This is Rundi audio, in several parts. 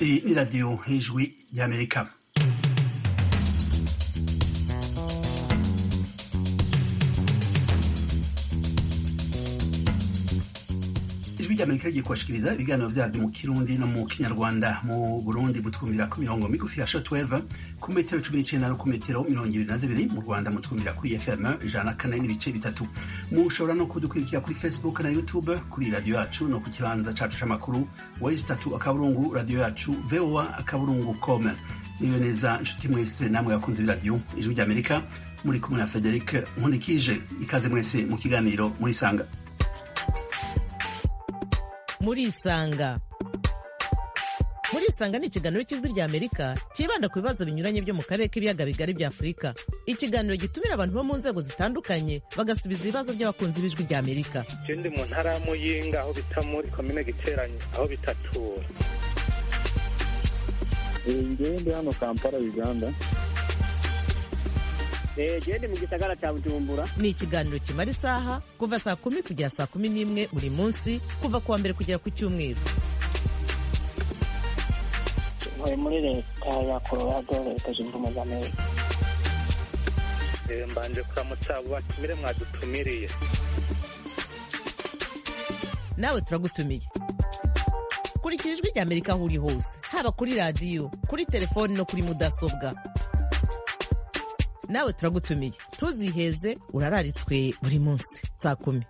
Hii ni Radio Ijwi ya Amerika. ijwi rya amerika rigiye kubashikiriza ibiganiro vyaryo mu kirundi no mu kinyarwanda mu burundi mutwumvira ku mirongo migufi ya shortwave ku metero cumi n'icenda no ku metero mirongo ibiri na zibiri mu rwanda mutwumvira kuri fm ijana na kane n'ibice bitatu mushobora no kudukurikira kuri facebook na youtube kuri radiyo yacu no ku kibanza cacu c'amakuru wesi tatu akaburungu radiyo yacu voa akaburungu com niwe neza nshuti mwese namwe bakunze b'iradiyo ijwi rya amerika muri kumwe na frederic nkundikije ikaze mwese mu kiganiro murisanga murisanga murisanga ni ikiganiro cy'ijwi rya amerika cyibanda ku bibazo binyuranye byo mu karere k'ibiyaga bigari bya afurika ikiganiro gitumira abantu bo mu nzego zitandukanye bagasubiza ibibazo by'abakunzi b'ijwi rya amerika je ndi mu ntara ya muyinga aho bita muri komine giteranye aho bitatura ngewe ndi hano kampala uganda gende mu gisagara cya bujumbura ni ikiganiro kimara isaha kuva saa kumi kugera saa kumi n'imwe buri munsi kuva ku wa mbere kugera ku cyumweru ntuye muri leta ya colorado leta zunze ubumwe za amerika Eh, mbanje kuramutsa abo batumire mwadutumiriye nawe turagutumiye kurikira ijwi rya amerika aho uri hose haba kuri radiyo kuri telefoni no kuri mudasobwa nawe turagutumiye ntuziheze urararitswe buri munsi saa kumi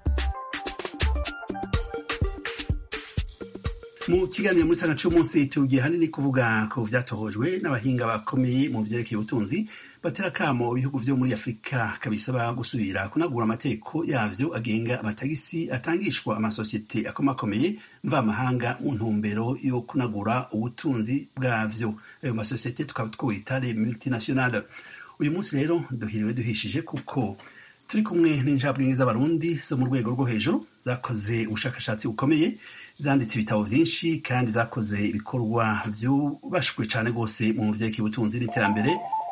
mu kiganiro muri sana cy'umunsi tugiye hanini kuvuga ku vyatohojwe n'abahinga bakomeye mu vyerekeye ubutunzi batera kamo ibihugu vyo muri afurika kabisaba gusubira kunagura amategeko yavyo agenga amatagisi atangishwa amasosiyete akomakomeye mvamahanga mu ntumbero yo kunagura ubutunzi bwavyo ayo masosiyete tukaba twita les multinationales uyu munsi rero duhiriwe duhishije kuko turi kumwe n'injabwenge z'abarundi zo mu rwego rwo hejuru zakoze ubushakashatsi bukomeye zanditse ibitabo byinshi kandi zakoze ibikorwa byubashwe cyane rwose mu vyerekeye ubutunzi n'iterambere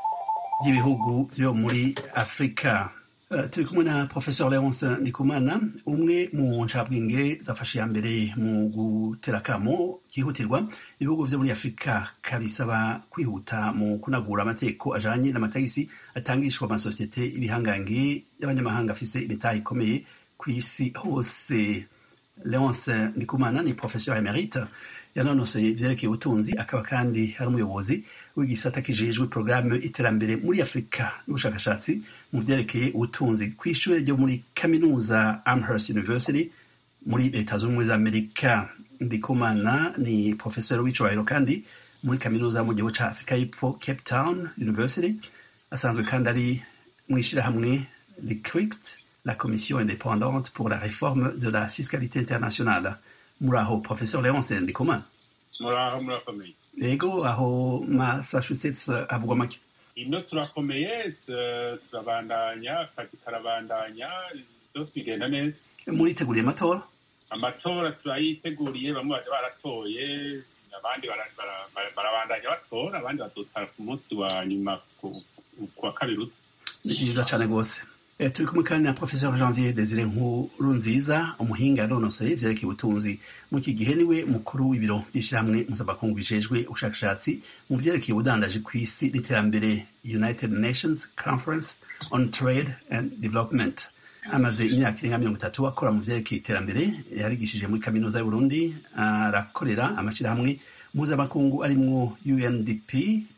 ry'ibihugu vyo muri afurika Uh, turi kumwe na professeur leonce ndikumana umwe mu ncabwenge zafashe ya mbere mu gutera akamo kihutirwa ibihugu vyo muri afurika kabisaba kwihuta mu kunagura amategeko ajanye n'amatagisi atangishwa amasosiyete ibihangange y'abanyamahanga afise imitahe ikomeye kw'isi hose leonce ndikumana ni professeur emerite yanonosoye ivyerekeye ubutunzi akaba kandi ari umuyobozi w'igisata kijejwe porogaramu iterambere muri afurika n'ubushakashatsi mu vyerekeye ubutunzi kw'ishure ryo muri kaminuza amherst university muri leta z'ubumwe za amerika ndikumana ni professeur w'icubahiro kandi muri kaminuza mu gihugu ca afurika y'epfo cape town university asanzwe kandi ari mw'ishirahamwe licrict la commission indépendante pour la réforme de la fiscalité internationale muri aho professeur leonce ndikumana muraho murakomeye rego aho massachusetts havugwa make ino turakomeye tu- turabandanya akazi karabandanya byose bigenda neza muriteguriye amatora amatora turayiteguriye bamwe baje baratoye abandi bara- bara- bara- barabandanya batora abandi bazotara ku munsi wa nyuma ku- ku wa kabiri uza ni byiza cyane rwose Eh, turi kumwe kandi na professeur janvier desire nkuru nziza umuhinga yanonosoye ivyerekeye ubutunzi mu iki gihe niwe mukuru w'ibiro by'ishirahamwe mpuzamakungu bijejwe ubushakashatsi mu vyerekeye ubudandaji kw'isi n'iterambere united nations conference on trade and development amaze imyaka irenga mirongo itatu akora mu vyerekeye iterambere yarigishije muri kaminuza y'uburundi arakorera amashirahamwe mpuzamakungu arimwo undp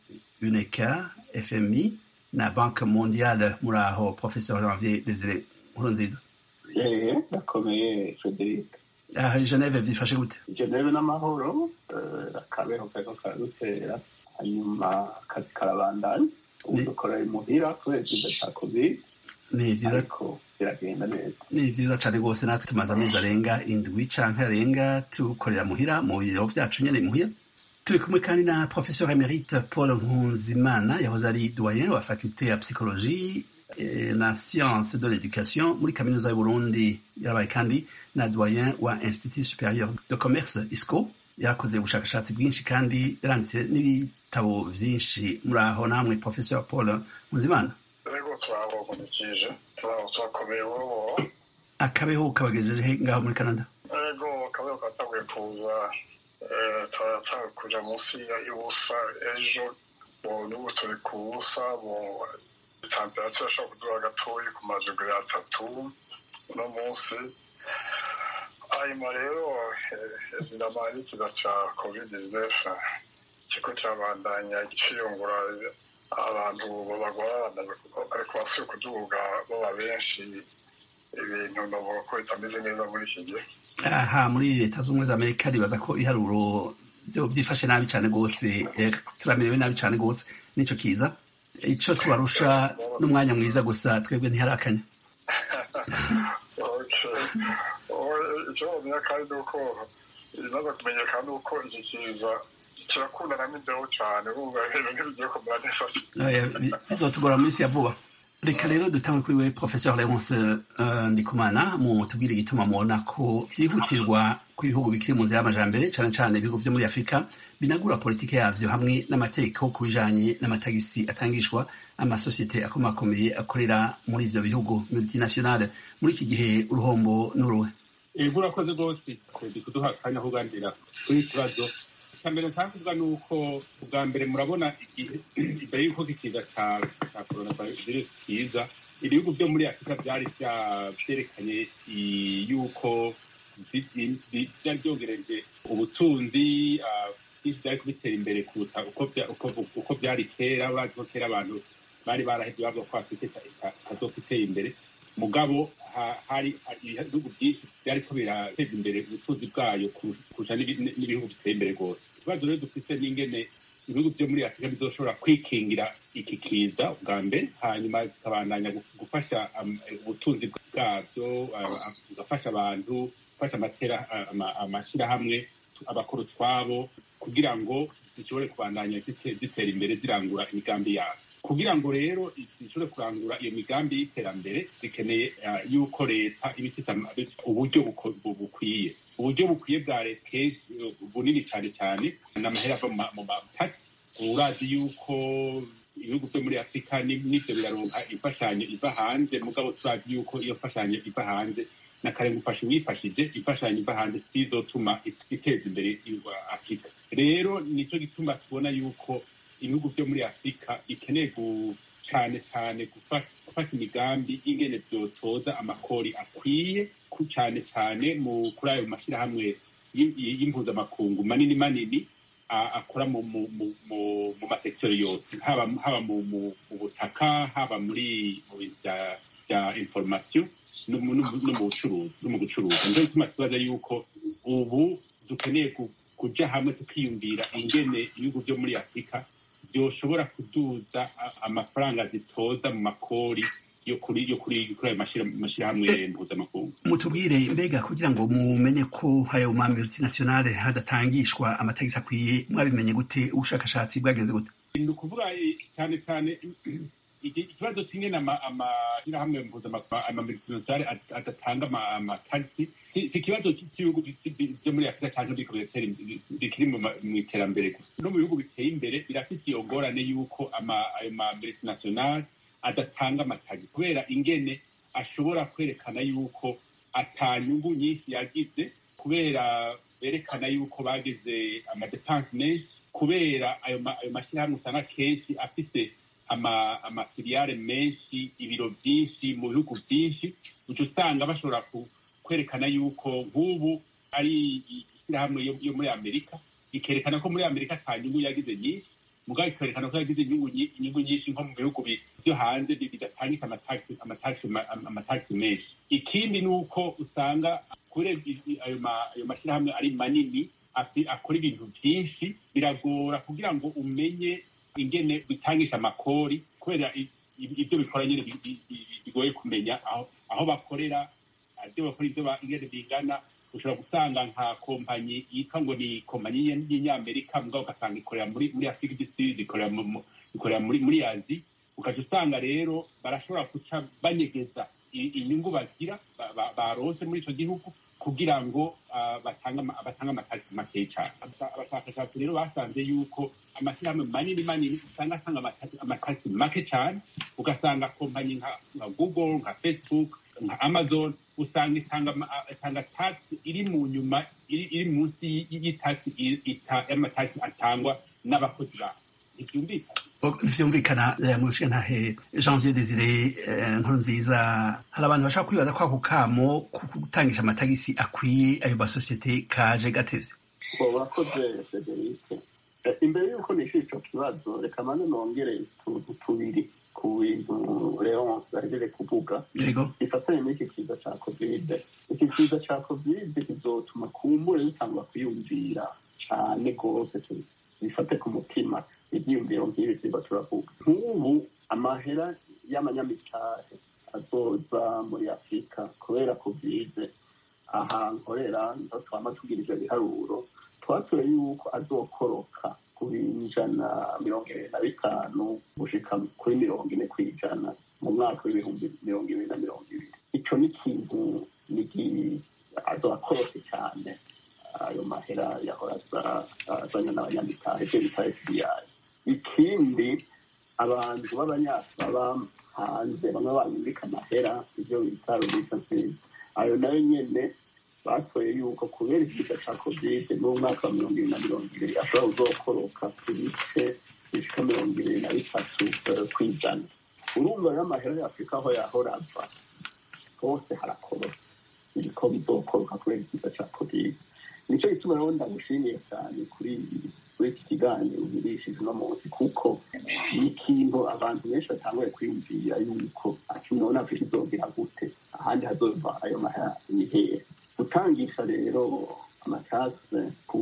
uneca fmi na banke mondiale muri aho professeur janvier desire nkurunziza eee ndakomeye frederic aha i geneve vyifashe gute geneve n'amahoro eh, akabeho kariko karadutera hanyuma akazi karabandanya ubu Ni- dukora imuhira kubera ikiza ca covid ni vyiza ariko biragenda neza ni vyiza cane rwose natwe tumaze amezi arenga indwi canke arenga tukorera muhira mu biro vyacu nyene muhira turi kumwe kandi na professeur emerite paul nkunzimana yahoze ari doyen wa faculté ya psychologie eh, na science de l'éducation muri kaminuza y'uburundi yarabaye kandi na doyen wa institut supérieur de commerce isco yarakoze ubushakashatsi bwinshi kandi yaranditse n'ibitabo vyinshi muri aho namwe professeur paul nkunzimana rego turabakomekeje turakomeye ubu akabeho kabagejeje he ngaho muri canada rego akabeho katanguye kuza eh, turatanga kuja munsi ya ibusa ejo bo n'ubu turi ku busa bo temperature ishobora kuduha gatoyi ku madogere atatu uno munsi hanyuma rero evidamment ikiza ca covid 19 kiriko kirabandanya ciyungura abantu bagwara ariko basuye kuduga baba benshi ibintu novuga ko bitameze neza muri iki gihe aha muri leta z'ubumwe za amerika ribaza ko iharuro vyo byifashe nabi cane rwose eh, turamerewe nabi cane rwose nico kiza ico tubarusha n'umwanya mwiza gusa twebwe ntiharakanya icyo bamenya kandi ni uko ibimaze kumenyekana ni uko iki kiza kirakundana n'imbeho cyane bumva ibintu ntibigiye kumera neza Eh, bi- bizotugora mu minsi ya vuba reka rero dutangure kuri we professeur leonce uh, ndikumana mu tubwire igituma mubona ko vyihutirwa ku bihugu bikiri mu nzira y'amajambere cane cane ibihugu vyo muri afurika binagura politike yavyo hamwe n'amategeko ku bijanye n'amatagisi atangishwa amasosiyete akomakomeye akorera muri ivyo bihugu multinationale muri iki gihe uruhombo n'uruhe ego urakoze rwose kodi kuduha akanya ko kuganira kuri iki kibazo icya mbere nshaka kuvuga ni uko ubwa mbere murabona igihe imbere y'uko ikiza ca ca coronavirus kiza ibihugu vyo muri afurika vyari vya- vyerekanye i- yuko vi- vi- vi- vyari vyongereje ubutunzi ah, vyinshi vyari kubitera imbere kuruta uko vya- uko- uko vyari kera urazi ko kera abantu bari barahevye bavuga ko afurika ita- ita- itazoka iteye imbere mugabo ha- hari hari ibihugu byinshi byariko birateza imbere ubutunzi bwayo kurusha kurusha n'ibi- n'ibihugu biteye imbere rwose ikibazo rero dufite n'ingene ibihugu byo muri afurika bizoshobora kwikingira iki kiza bwa mbere hanyuma bikabandanya gu- gufasha am- ubutunzi bwabyo ah, ah, bugafasha abantu gufasha amatera- ah, ama- amashyirahamwe abakora utwabo kugira ngo zishobore kubandanya zite- zitera imbere zirangura imigambi yabo kugira ngo rero zishobore kurangura iyo migambi y'iterambere zikeneye ah, yuko leta iba ifite ama- uburyo buko- bu- bukwiye uburyo bukwiye bwa leta kenshi eh, bunini cyane cyane ni amahera ava mu ma- mu matasi urazi yuko ibihugu byo muri afurika ni- nivyo biraronka imfashanyo iva hanze mugabo turazi yuko iyo mfashanyo iva hanze na kare gufasha uwifashije imfashanyo iva hanze sizotuma iteza imbere afurika rero nicyo gituma tubona yuko ibihugu byo muri afurika bikeneye gu- cyane cyane gufa- gufata imigambi y'ingene byotoza amakori akwiye ku- cyane cyane mu kuri ayo mashyirahamwe y- y- y'impuzamakungu manini manini a- akora mu mu mu mu mu masekiteri yose haba haba mu mu mu butaka haba muri mu bintu bya bya information no mu no mu- no mu bucuruzi no mu gucuruza nico gituma tubaza yuko ubu dukeneye ku- kuja hamwe tukiyumvira ingene ibihugu byo muri afurika byoshobora kuduza a- amafaranga zitoza mu makori yo kuri yo kuri kuri ayo mashira- mashirahamwe mpuzamakungu mutubwire mbega kugira ngo mumenye ko ayo ma multinationale hadatangishwa amatagisi akwiye mwabimenye gute ubushakashatsi bwagenze gute ni ukuvuga eh, cyane cyane iki- ikibazo kimwe n'amashyirahamwe mpuzamakungu amamultinationale adatanga ama- amatagisi si si ikibazo cy'ibihugu bi- byo muri afurika cyangwa biriko biratera imbere- bikiri mu ma- mu iterambere gusa no mu bihugu biteye imbere birafite iyo ngorane y'uko ama- ayo ma multinationale adatanga amatagisi kubera ingene ashobora kwerekana yuko atanyungu nyinshi yagize kubera berekana yuko bagize amadepanse menshi kubera ayo ma- ayo mashyirahamwe usanga kenshi afite ama- amafiliyare menshi ibiro byinshi mu bihugu byinshi uca usanga bashobora ku- kwerekana yuko nk'ubu ari ishyirahamwe yo- yo muri amerika ikerekana ko muri amerika nta nyungu yagize nyinshi mugabo ikerekana ko yagize inyungu nyi- inyungu nyinshi nko mu bihugu bi- byo hanze bi- bidatangika amatagisi- amatagisi ma- amatagisi menshi ikindi ni uko usanga kubera i- i- ayo ma- ayo mashyirahamwe ari manini afi- akora ibintu byinshi biragora kugira ngo umenye ingene bitangisha amakori kubera i- i- ibyo bikora nyine bi- bi- bi- bigoye kumenya aho aho bakorera ibyo bakora ibyo ba- ingene bingana ushobora gusanga nka kompanyi yitwa ngo ni kompanyi y'I- y'inyamerika mugabo ugasanga ikorera muri muri afurika du ikorera mu- mu- ikorera muri muri azi ukaca usanga rero barashobora guca banyegeza i- inyungu bagira ba- ba- baronse muri icyo gihugu kugira ngo ah, batange ama- batange amatariki makeya cyane Aba- abashakashatsi rero basanze yuko amashyirahamwe manini manini usanga atanga amatariki- amatariki make cyane ugasanga kompanyi nka nka google nka facebook nka amazon usanga itanga ama- itanga taxi iri mu nyuma iri iri munsi y- y'itaxi i- ita- y'amataxi atangwa n'abakozi bayo ntibyumvikana vyumvikana eh, mu ntahe janvier desire eh, nkuru nziza hari abantu bashaka kwibaza ko ako kamo ku gutangisha amatagisi akwiye ayo masosiyete kaje gatevye ngo urakoze federike Eh, imbere y'uko nishyura icyo kibazo reka mane nongere utuntu tubiri ku bintu leonce ahejeje kuvuga yego gifatanye n'iki kiza cya kovide iki kiza cya kovide kizotuma kumbure bitangwa kwiyumvira cyane rwose tu- bifate ku mutima ibyiyumviro nk'ibi tuba turavuga nk'ubu amahera y'amanyamitahe azoza muri afurika kubera kovide aha nkorera ndo twama tugira ivyo biharuro twatoye yuko azokoroka ku ijana mirongo ibiri na bitanu gushika kuri mirongo ine kw'ijana mu mwaka w'ibihumbi mirongo ibiri na mirongo ibiri ico ni ikintu nigi azokorose cyane ayo mahera yahora aza- azanye n'abanyamitahe ivyo bita fbi ikindi abantu b'abanyafurika hanze bamwe babika amahera ivyo bita remittances ayo nayo nyene batoye yuko kubera ikiza ca kovide mu mwaka wa mirongo ibiri na mirongo ibiri ashobora kuzokoroka ku bice bishika mirongo ibiri na bitatu eh, kw'ijana urumva rero amahera ya afurika aho yahora ava hose harakorora biriko bizokoroka kubera ikiza ca kovide nico gituma rero ndagushimiye cyane kuri kuri iki kiganiro ugirishije uno munsi kuko ni ikintu abantu benshi batanguye kwiyumvira yuko ati none afurika izogira gute ahandi hazova ayo mahera ni hehe gutangisha rero amatase ku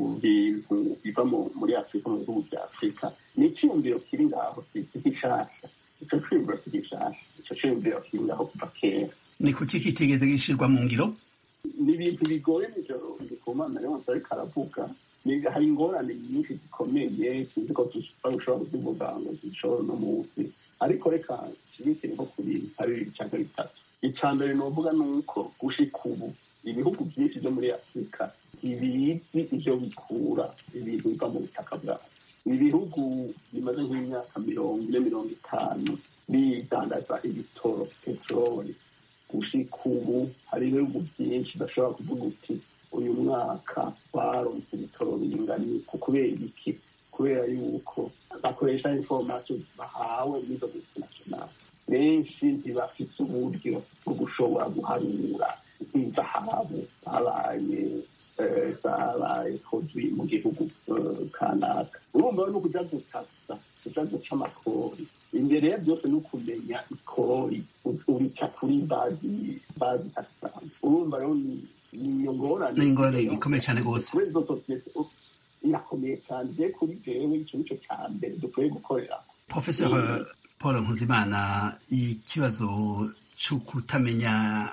bintu biva mu- muri afurika mu bihugu bya afurika ni icyiyumviro kiri ngaho si si gishasha ico ciyumviro si gishasha ico ciyumviro kiri ngaho kuva kera ni kuki kitigeze gishirwa mu ngiro ni ibintu bigoye nijoro ndikumana yonse ariko aravuga Ni- hari ingorane nyinshi zikomeye sinzi ko dushobora kuzivuga ngo zishobora uno munsi ariko reka nshimikire nko kuri nka bibiri cyangwa bitatu icya mbere novuga ni uko gushika ubu ibihugu byinshi byo muri afurika ntibizi ivyo bikura ibintu biva mu butaka bwabo ni ibihugu bimaze nk'imyaka mirongo ine mirongo itanu bidandaza ibitoro peteroli gushika ubu hari ibihugu byinshi bashobora kuvuga uti uyu mwaka baronse ibitoro bingana ku kubera iki kubera yuko bakoresha information bahawe n'izo multinationale benshi ntibafite uburyo bwo gushobora guharura nk'izahabu zabaye eh, zabaye produit mu gihugu eh, kanaka urumva no kuja gutasa kuja guca amakori imbere ya byose ni ukumenya ikori urica kuri bazi bazi taxan urumva rero ni ni iyo ngorane Ni ingorane ikomeye cyane rwose. kuri izo sosiyete u- irakomeye cyane je kuri jewe ico nico ca mbere dukwiye gukorera professeur paul nkuzimana ikibazo cyo kutamenya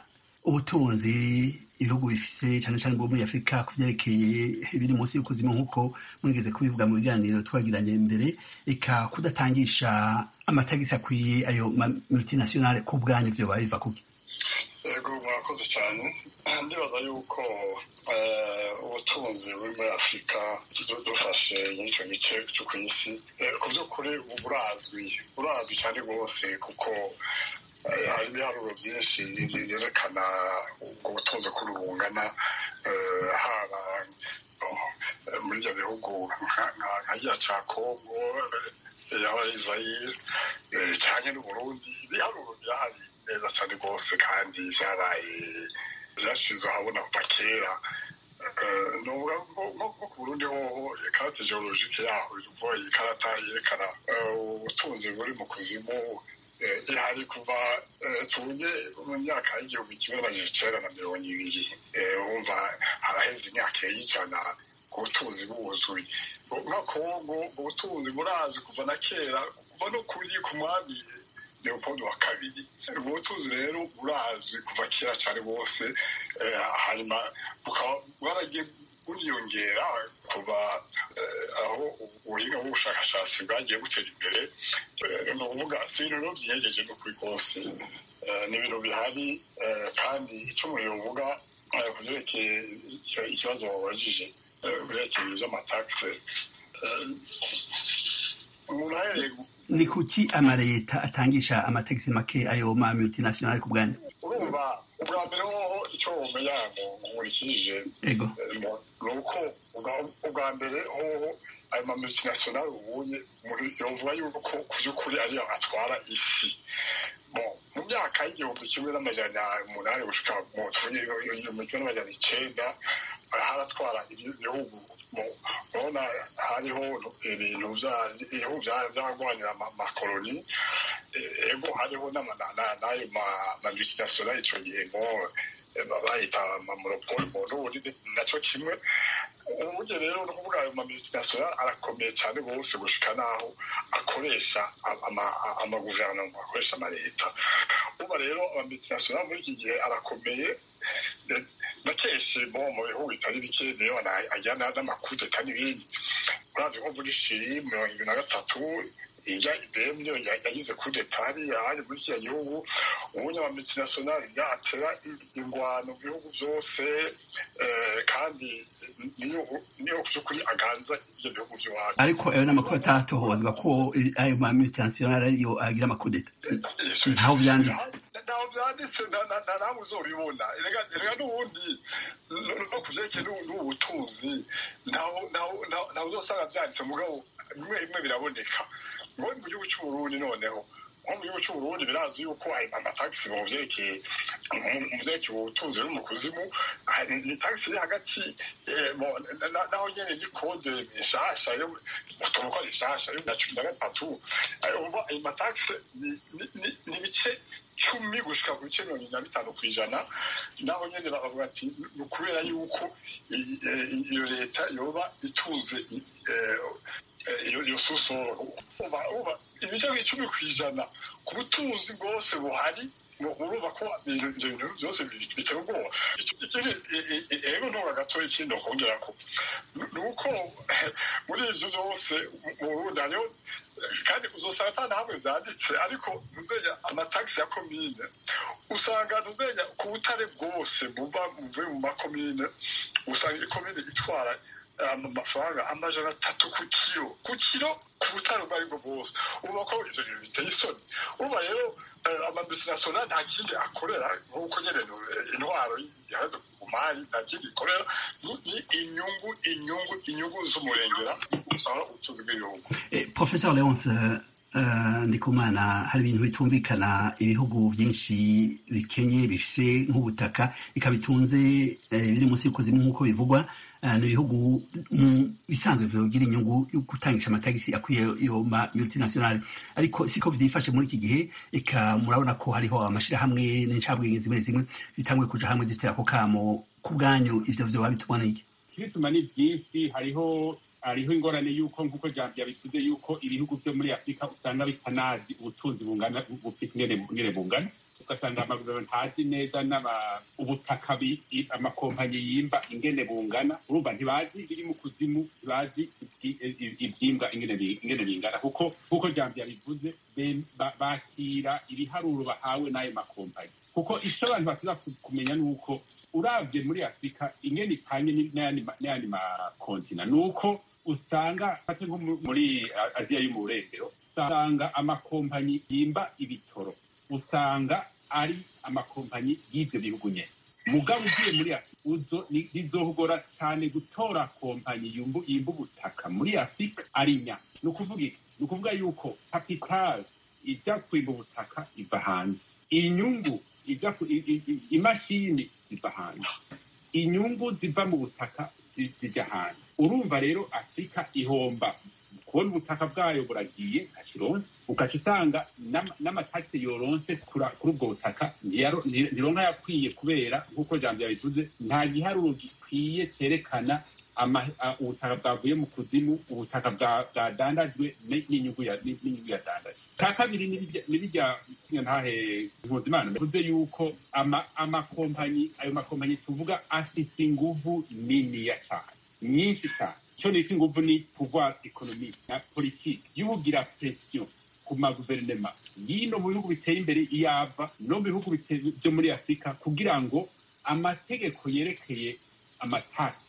ubutunzi ibihugu bifise cyane cyane bwo muri afurika ku vyerekeye biri munsi y'ukuzimu nk'uko mwigeze kubivuga mu biganiro twagiranye mbere eka kudatangisha amatagisi akwiye ayo ma multinationale ku bwanyu vyoba biva kuki yego murakoze cyane ndibaza yuko eh, ubutunzi buri muri afurika du- dufashe n'icyo gice cyo ku isi eh, ku by'ukuri ubu burazwi burazwi cyane rwose kuko eh, hari ibiharuro byinshi byerekana ubwo butunzi ukuntu bungana eh, haba eh, muri ibyo bihugu nka- nka- nka kiriya cya kongo eh, yaba ari zayire eh, cyane n'uburundi ibiharuro birahari neza cyane rwose kandi byabaye byashize ahabona kuva kera Eh, nuvuga nko- nko nko ku burundi hoho ikarate geologike yaho ivuga iyi karata yerekana eh, ubutunzi buri mu kuzimu eh, ihari kuva eh, tuvuge mu myaka y'igihumbi kimwe n'amajana icenda na mirongo ibiri Eh, wumva haraheze imyaka y'ijana ku butunzi buzuye nka kongo ubutunzi burazi kuva na kera kuva no kuri ku mwami leopold wa kabiri ubwo butunzi rero burazwi kuva kera cyane bwose eh, hanyuma bukaba bwaragiye buriyongera kuva eh, aho ubuhinga bw'ubushakashatsi bwagiye butera imbere Eh, ni ukuvuga si ibintu rero byiyegeje no kuri rwose Eh, ni ibintu bihari eh, kandi icyo umuntu yovuga eh, ku byerekeye icyo- ikibazo wabajije eh, ku byerekeye iby'amatagisi eh, umuntu ahereye ni kuki amaleta atangisha amatagisi make ayo ma multinational ku bwanyu urumva ubwa mbere hoho icyo wumenya nkurikije ego ni uko ubwa- ubwa mbere hoho ayo ma multinational ubunye yovuga yuko ku by'ukuri ariyo atwara isi Bon, mu myaka y'igihumbi kimwe n'amajana umunani gushika mu tuvuge igihumbi kimwe n'amajana icenda haratwara ibi- ibihugu mu- urabona hariho ibintu vya- ibihugu vya- vyagwanira ama- amakoloni Eh, ego hariho n'ama- na- na- n'ayo ma- ma multinational ico gihe ngo eh, bayita amamonopole mu Burundi naco kimwe uburyo rero ni ukuvuga ayo mamultinational arakomeye cyane rwose gushika n'aho akoresha ama- amaguverinoma akoresha amaleta uba rero amamultinational muri iki gihe arakomeye eh, na kenshi bo mu bihugu bitari bike niyo ana- ajyana n'amakudeta n'ibindi uravye nko muri shiri mirongo ibiri na gatatu ijya ibm niyo ya- yagize kudeta hariya hari muri kiriya gihugu ubundi amamultinational yatera ingwano mu bihugu byose eh, kandi niyo niyo by'ukuri aganza ibyo bihugu by'iwacu ariko ayo ni amakuru atatohozwa ko ayo ma multinational ariyo agira amakudeta ntaho byanditse ntaho byanditse nta- nta- nta namwe uzobibona erega erega n'ubundi no no ku vyerekeye n'ubu- n'ubu butunzi ntaho ntaho- ntaho ntaho uzosanga byanditse mugabo bimwe bimwe biraboneka ngo mu gihugu c'uburundi noneho nko mu gihugu c'uburundi birazi yuko ayo amatagisi mu vyerekeye mu- mu vyerekeye ubutunzi buri mu kuzimu hari ni tagisi iri hagati eh, mo- na- na- naho nyene y'ikode nshasha yo utuntu ko ari nshasha yo na cumi na gatatu Eh, uba ayo matagisi ni- ni- ni- ni ibice cumi gushika ku bice mirongo ine na bitanu ku ijana naho nyene bavuga ati ni ukubera yuko i- eh, iyo leta yoba itunze i- eh, eh, iyo iyo susoro uba uba ibice icumi ku ijana ku butunzi bwose buhari ngo urumva ko ibintu ibyo bintu byose bi- biteye ubwoba Icyo- ikindi e- e- e- ego ntora gatoya ikindi nokongera ko ni uko muri ivyo vyose mu burundi hariho kandi uzosanga ata nahamwe vyanditse ariko ntuzenya amatagisi ya komine usanga ntuzenya ku butare bwose buva buvuye mu makomine usanga ikomine itwara um, amafaranga amajana atatu ku kiro ku kiro ku butare ubwo aribwo bwose uba ko ivyo bintu biteye isoni uba rero eh, amamultinational nta kindi akorera nk'uko nyene eh, intwaro ihagaze ku mari nta kindi ikorera ni- ni inyungu inyungu inyungu z'umurengera usanga ubutunzi bw'igihugu Eh, Professor Leonce uh, Ndikumana hari ibintu bitumvikana ibihugu byinshi bikenye bifise nk'ubutaka bikaba bitunze eh, biri munsi y'ukuzimu nk'uko bivugwa uh, ni ibihugu mm, bisanzwe bigira inyungu yo gutangisha amatagisi akwiye iyo ma multinational ariko siko vyifashe muri iki gihe eka murabona ko hariho amashirahamwe n'incabwenge zimwe zimwe zitanguye kuja hamwe zitera ako kamo ku bwanyu ivyo vyoba bitubona iki ibituma ni byinshi hariho hariho ingorane y'uko nk'uko jambo yabivuze y'uko ibihugu byo muri afurika usanga bitanazi ubutunzi bungana bufite ingene ingene bungana ugasanga amaguverinoma ntazi neza n'aba ubutaka bi- i- amakompanyi yimba ingene bungana urumva ntibazi biri mu kuzimu ntibazi ibyi- i- ibyimbwa ingene bi- ingene bingana kuko nk'uko jambo yabivuze be- ba- bakira ibiharuro bahawe n'ayo makompanyi kuko icyo abantu basiba kumenya ni uko urabye muri afurika ingene ipanye ni- n'ayandi ma- n'ayandi makontina ni uko usanga fate nko mu- muri A- aziya yo mu burengero usanga amakompanyi yimba ibitoro usanga ari amakompanyi y'ibyo bihugu nyene mugabo ugiye muri afurika uzo ni- bizohogora cyane gutora kompanyi yumbu- yimba ubutaka muri afurika ari nya ni ukuvuga iki ni ukuvuga yuko kapitali ijya kwimba ubutaka iva hanze inyungu ijya ku- i- i- i- imashini ziva hanze inyungu ziva mu butaka zi- zijya hanze urumva rero afurika ihomba kubona ubutaka bwayo buragiye nka kironse ugaca usanga n'ama- n'amatagisi yoronse kura- kuri ubwo butaka ntiyaro- nti- ntironka yakwiye kubera nk'uko jambo yabivuze nta giharuro gikwiye cyerekana ama- a- ubutaka bwavuye mu kuzimu ubutaka bwa- bwadandajwe ni- n'inyungu ya- ni- n'inyungu yadandajwe ka kabiri ni birya- ni birya ntahe mpuzimana bivuze yuko ama- amakompanyi ayo makompanyi tuvuga afite inguvu niniya cyane nyinshi cyane icyo nita inguvu ni pouvoir economique na politiki y'ubugira presiyo ku maguverinema y'ino mu bihugu biteye imbere iyava no mu bihugu bite- byo muri afurika kugira ngo amategeko yerekeye amatasi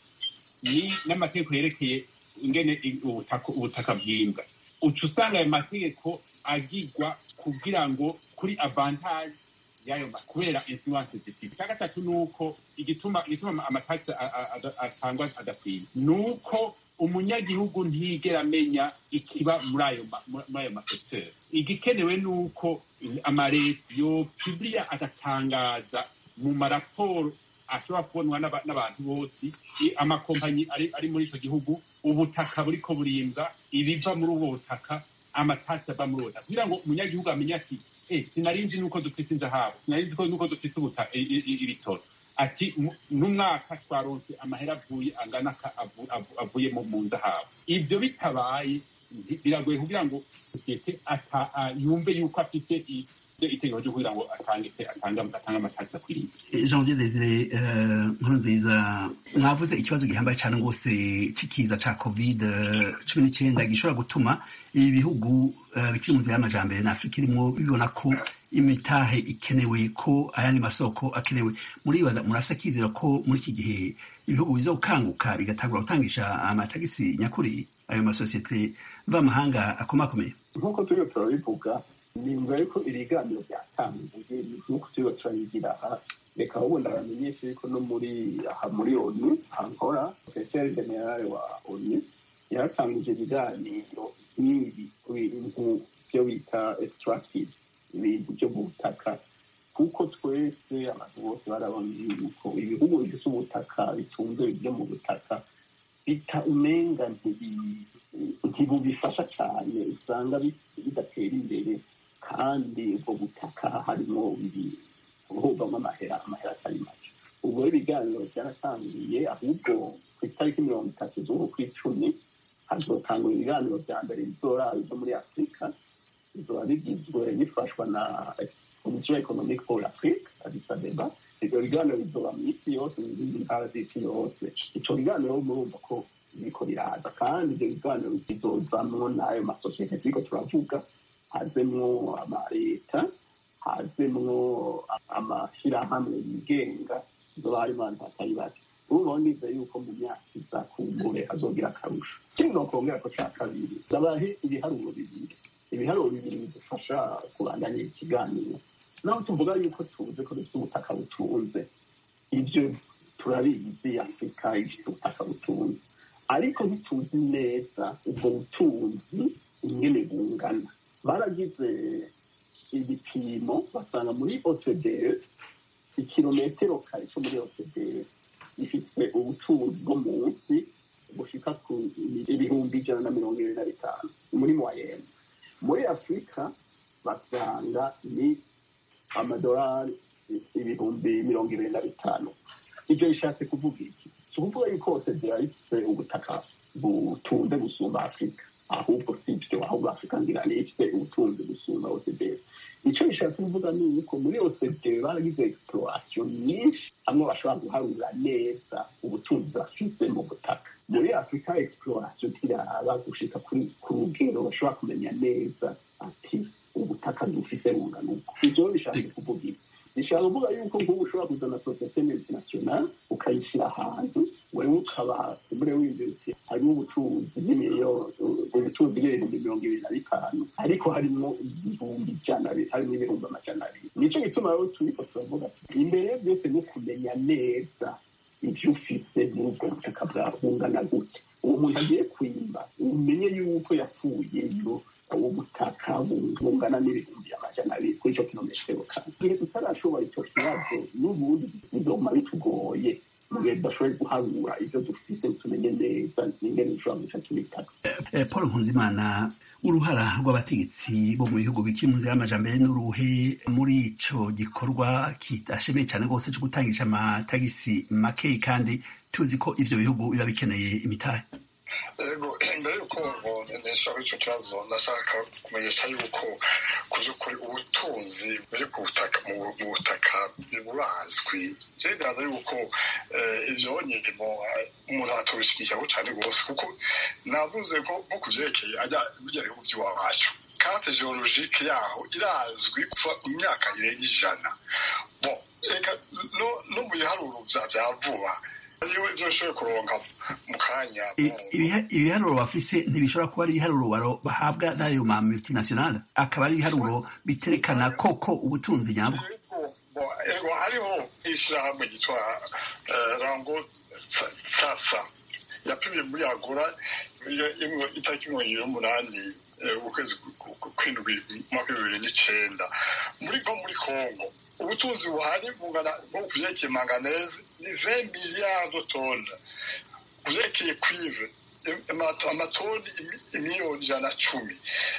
ni n'amategeko yerekeye ingene i- ubutaka ubutaka bwimbwa uca usanga ayo mategeko agigwa kugira ngo kuri avantage y'ayo ma- kubera influence zifite icya gatatu ni uko igituma igituma amatagisi atangwa adakwiye ni uko umunyagihugu ntigera amenya ikiba muri ayo ma- muri ayo masekiteri igikenewe ni uko amareta yo pibiriya agatangaza mu maraporo ashobora kubonwa n'aba- n'abantu bose i- amakompanyi ari ari muri icyo gihugu ubutaka buriko burimbwa ibiva muri ubwo butaka amatasi ava muri ubwo butaka kugira ngo umunyagihugu amenye ati eh sinari nzi nuko dufite inzahabu sinari nzi ko nuko dufite ubuta i- i- i- ibitoro ati mu- n'umwaka twaronse amahera avuye angana ka- avu- avu- avuye mu mu nzahabu ibyo bitabaye nti- biragoye kugira ngo sosiyete ata- a- yumve yuko afite i- itegeko ryo kugira ngo atange atange atange amatasi akwiriye janvier desire eh, nkuru nziza mwavuze ikibazo gihambaye cyane rwose c'ikiza ca covid cumi n'icyenda gishobora gutuma ibi bihugu eh, bikiri mu nzira y'amajambere na afurika irimwo bibona ko imitahe ikenewe ko ayandi masoko akenewe muribaza murafise akizera ko muri iki gihe ibihugu biza gukanguka bigatangura gutangisha amatagisi nyakuri ayo masosiyete mvamahanga akomakomeye nk'uko turiho turabivuga nimba yuko ibiganiro byatangiye nk'uko turiho turabigira aha reka ubundi abamenyesha yuko no muri aha muri onu ankora profeseri generale wa onu yaratangije ibiganiro nk'ibi ku bintu byo bita extractive ibintu byo mu butaka kuko twese abantu bose barabona yuko ibihugu bifite ubutaka bitunze byo mu butaka bita umenga ntibi- ntibubifasha cyane usanga bi- bidatera imbere kandi ubwo butaka harimo buvamo amahera amahera atari make ubwo rero ibiganiro byaratangiye ahubwo ku itariki mirongo itatu z'uku kw'icumi hazotangwa ibiganiro bya mbere bizoraba byo muri afurika bizoba bigizwe bifashwa na komisiyo economique pour l'afrique addis abeba ibyo biganiro bizoba mu isi yose mu zindi ntara z'isi yose ico biganiro murumva ko biriko biraza kandi ibyo biganiro bizozamwo n'ayo masosiyete turiko turavuga hazemwo amaleta hazemwo amashyirahamwe yigenga zoba harimo abantu batari bake urumva nize yuko mu myaka iza kumbure hazogira akarusho ikindi nokongera ko ca kabiri ndabahe ibiharuro bibiri ibiharuro bibiri bidufasha kubandanya ikiganiro naho tuvuga yuko tuzi ko dufite ubutaka butunze ibyo turabizi afurika ifite ubutaka butunze ariko ntituzi neza ubwo butunzi ingene bungana baragize ibipimo basanga muri ocde ikirometero kare cyo muri ocde gifite ubutunzi bwo munsi bushika ku ibihumbi ijana na mirongo ibiri na bitanu muri moyenne muri afurika basanga ni amadolari ibihumbi mirongo ibiri na bitanu ibyo bishatse kuvuga iki si ukuvuga yuko hose zirahise ubutaka butunze gusumba afurika ahubwo si ibyo ahubwo afurika ngira ni ifite ubutunzi gusumba ocd icyo bishatse kuvuga ni uko muri ocd baragize exploration nyinshi hamwe bashobora guharura neza ubutunzi bafite mu butaka muri afurika exploration tiraba gushika kuri ku rugero bashobora kumenya neza ati ubutaka dufite bungana uko ibyo bishatse kuvuga ibi bishaka kuvuga yuko nk'ubu ushobora kuzana sosiyete multinational ukayishyira ahantu wewe ukaba umure w'inzuzi harimo ubucuruzi bw'imiliyoni ubucuruzi bw'ibihumbi mirongo ibiri na bitanu ariko harimo ibihumbi ijana harimo ibihumbi amajana abiri nicyo gituma rero turiko turavuga ati imbere ya byose ni ukumenya neza ibyo ufite muri ubwo butaka bwawe bungana gute uwo muntu agiye kwimba umenye yuko yapfuyeyo ubu butaka bungana n'ibihumbi amajana abiri kuri icyo kilometero kane igihe tutarashobora icyo kibazo n'ubundi bizoma bitugoye mu gihe tudashoboye guharura ibyo dufite tumenye neza n'ingene dushobora guca tubitaka Eh, paul nkunzimana uruhara rw'abategetsi bo mu bihugu bikiri mu nzira y'amajambere n'uruhe muri ico gikorwa kidashemeye cyane rwose cyo gutangisha amatagisi make kandi tuzi ko ivyo bihugu biba bikeneye imitahe yego mbere y'uko nisha kuri icyo kibazo ndashaka kumenyesha yuko ku by'ukuri ubutunzi buri ku butaka mu mu butaka burazwi rero ndaza yuko eh, ibyo nyirimo umuntu atubishyigikiyeho cyane rwose kuko navuze ko nko ku byerekeye ajya bijya bihugu by'iwacu karte geologike yaho irazwi kuva imyaka irenga ijana bon reka no no mu biharuro bya bya vuba iyo ibyo ushoboye kuronka mu kanya I- ibiha- ibiharuro bafise ntibishobora kuba ari ibiharuro baro- bahabwa n'ayo ma multinational akaba ari ibiharuro biterekana koko ubutunzi nyabwo Ego, bo- ego hariho ishyirahamwe ryitwa eh, rango Tsa- tsatsa yapimye muri agora iyo- imwe itariki mirongo ibiri n'umunani eh, ukwezi ku- ku- kw'indwi umwaka w'ibihumbi bibiri n'icenda muri nko muri congo ubutunzi buhari bungana nko ku vyerekeye manganese ni 20 miliyari de tonnes ku vyerekeye cuivre im- amato- amatoni imi- imiliyoni ijana na cumi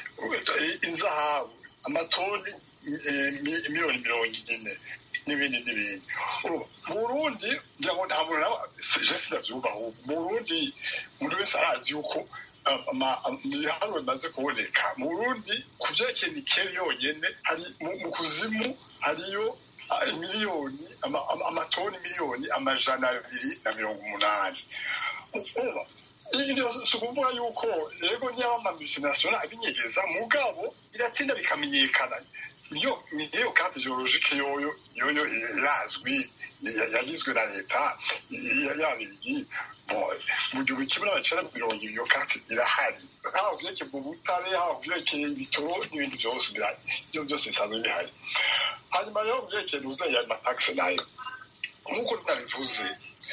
inzahabu amatoni eh, mi- miliyoni mirongo ine n'ibindi n'ibindi Urumva, mu burundi ngira ngo nta muntu nawe je sinavyumva ahubwo mu burundi umuntu wese arazi yuko um, ama- am- ibiharuro bimaze kuboneka mu burundi ku vyerekeye nikeli yonyene hari mu mu kuzimu hariyo ah, miliyoni ama- ama- amatoni miliyoni amajana abiri na mirongo umunani Urumva, ibyo si ukuvuga yuko yego niba amamultinational abinyegeza mugabo iratinda bikamenyekana niyo niyo karte geologike yoyo yoyo irazwi ya- yagizwe na leta ya- yabirigi Bon, mu gihumbi kimwe n'amacenda mirongo ibiri iyo karte irahari haba vyerekeye mu butare haba vyerekeye ibitoro n'ibindi vyose birahari ivyo vyose bisanzwe bihari hanyuma rero vyerekeye nuza ya mataxe nayo nk'uko nabivuze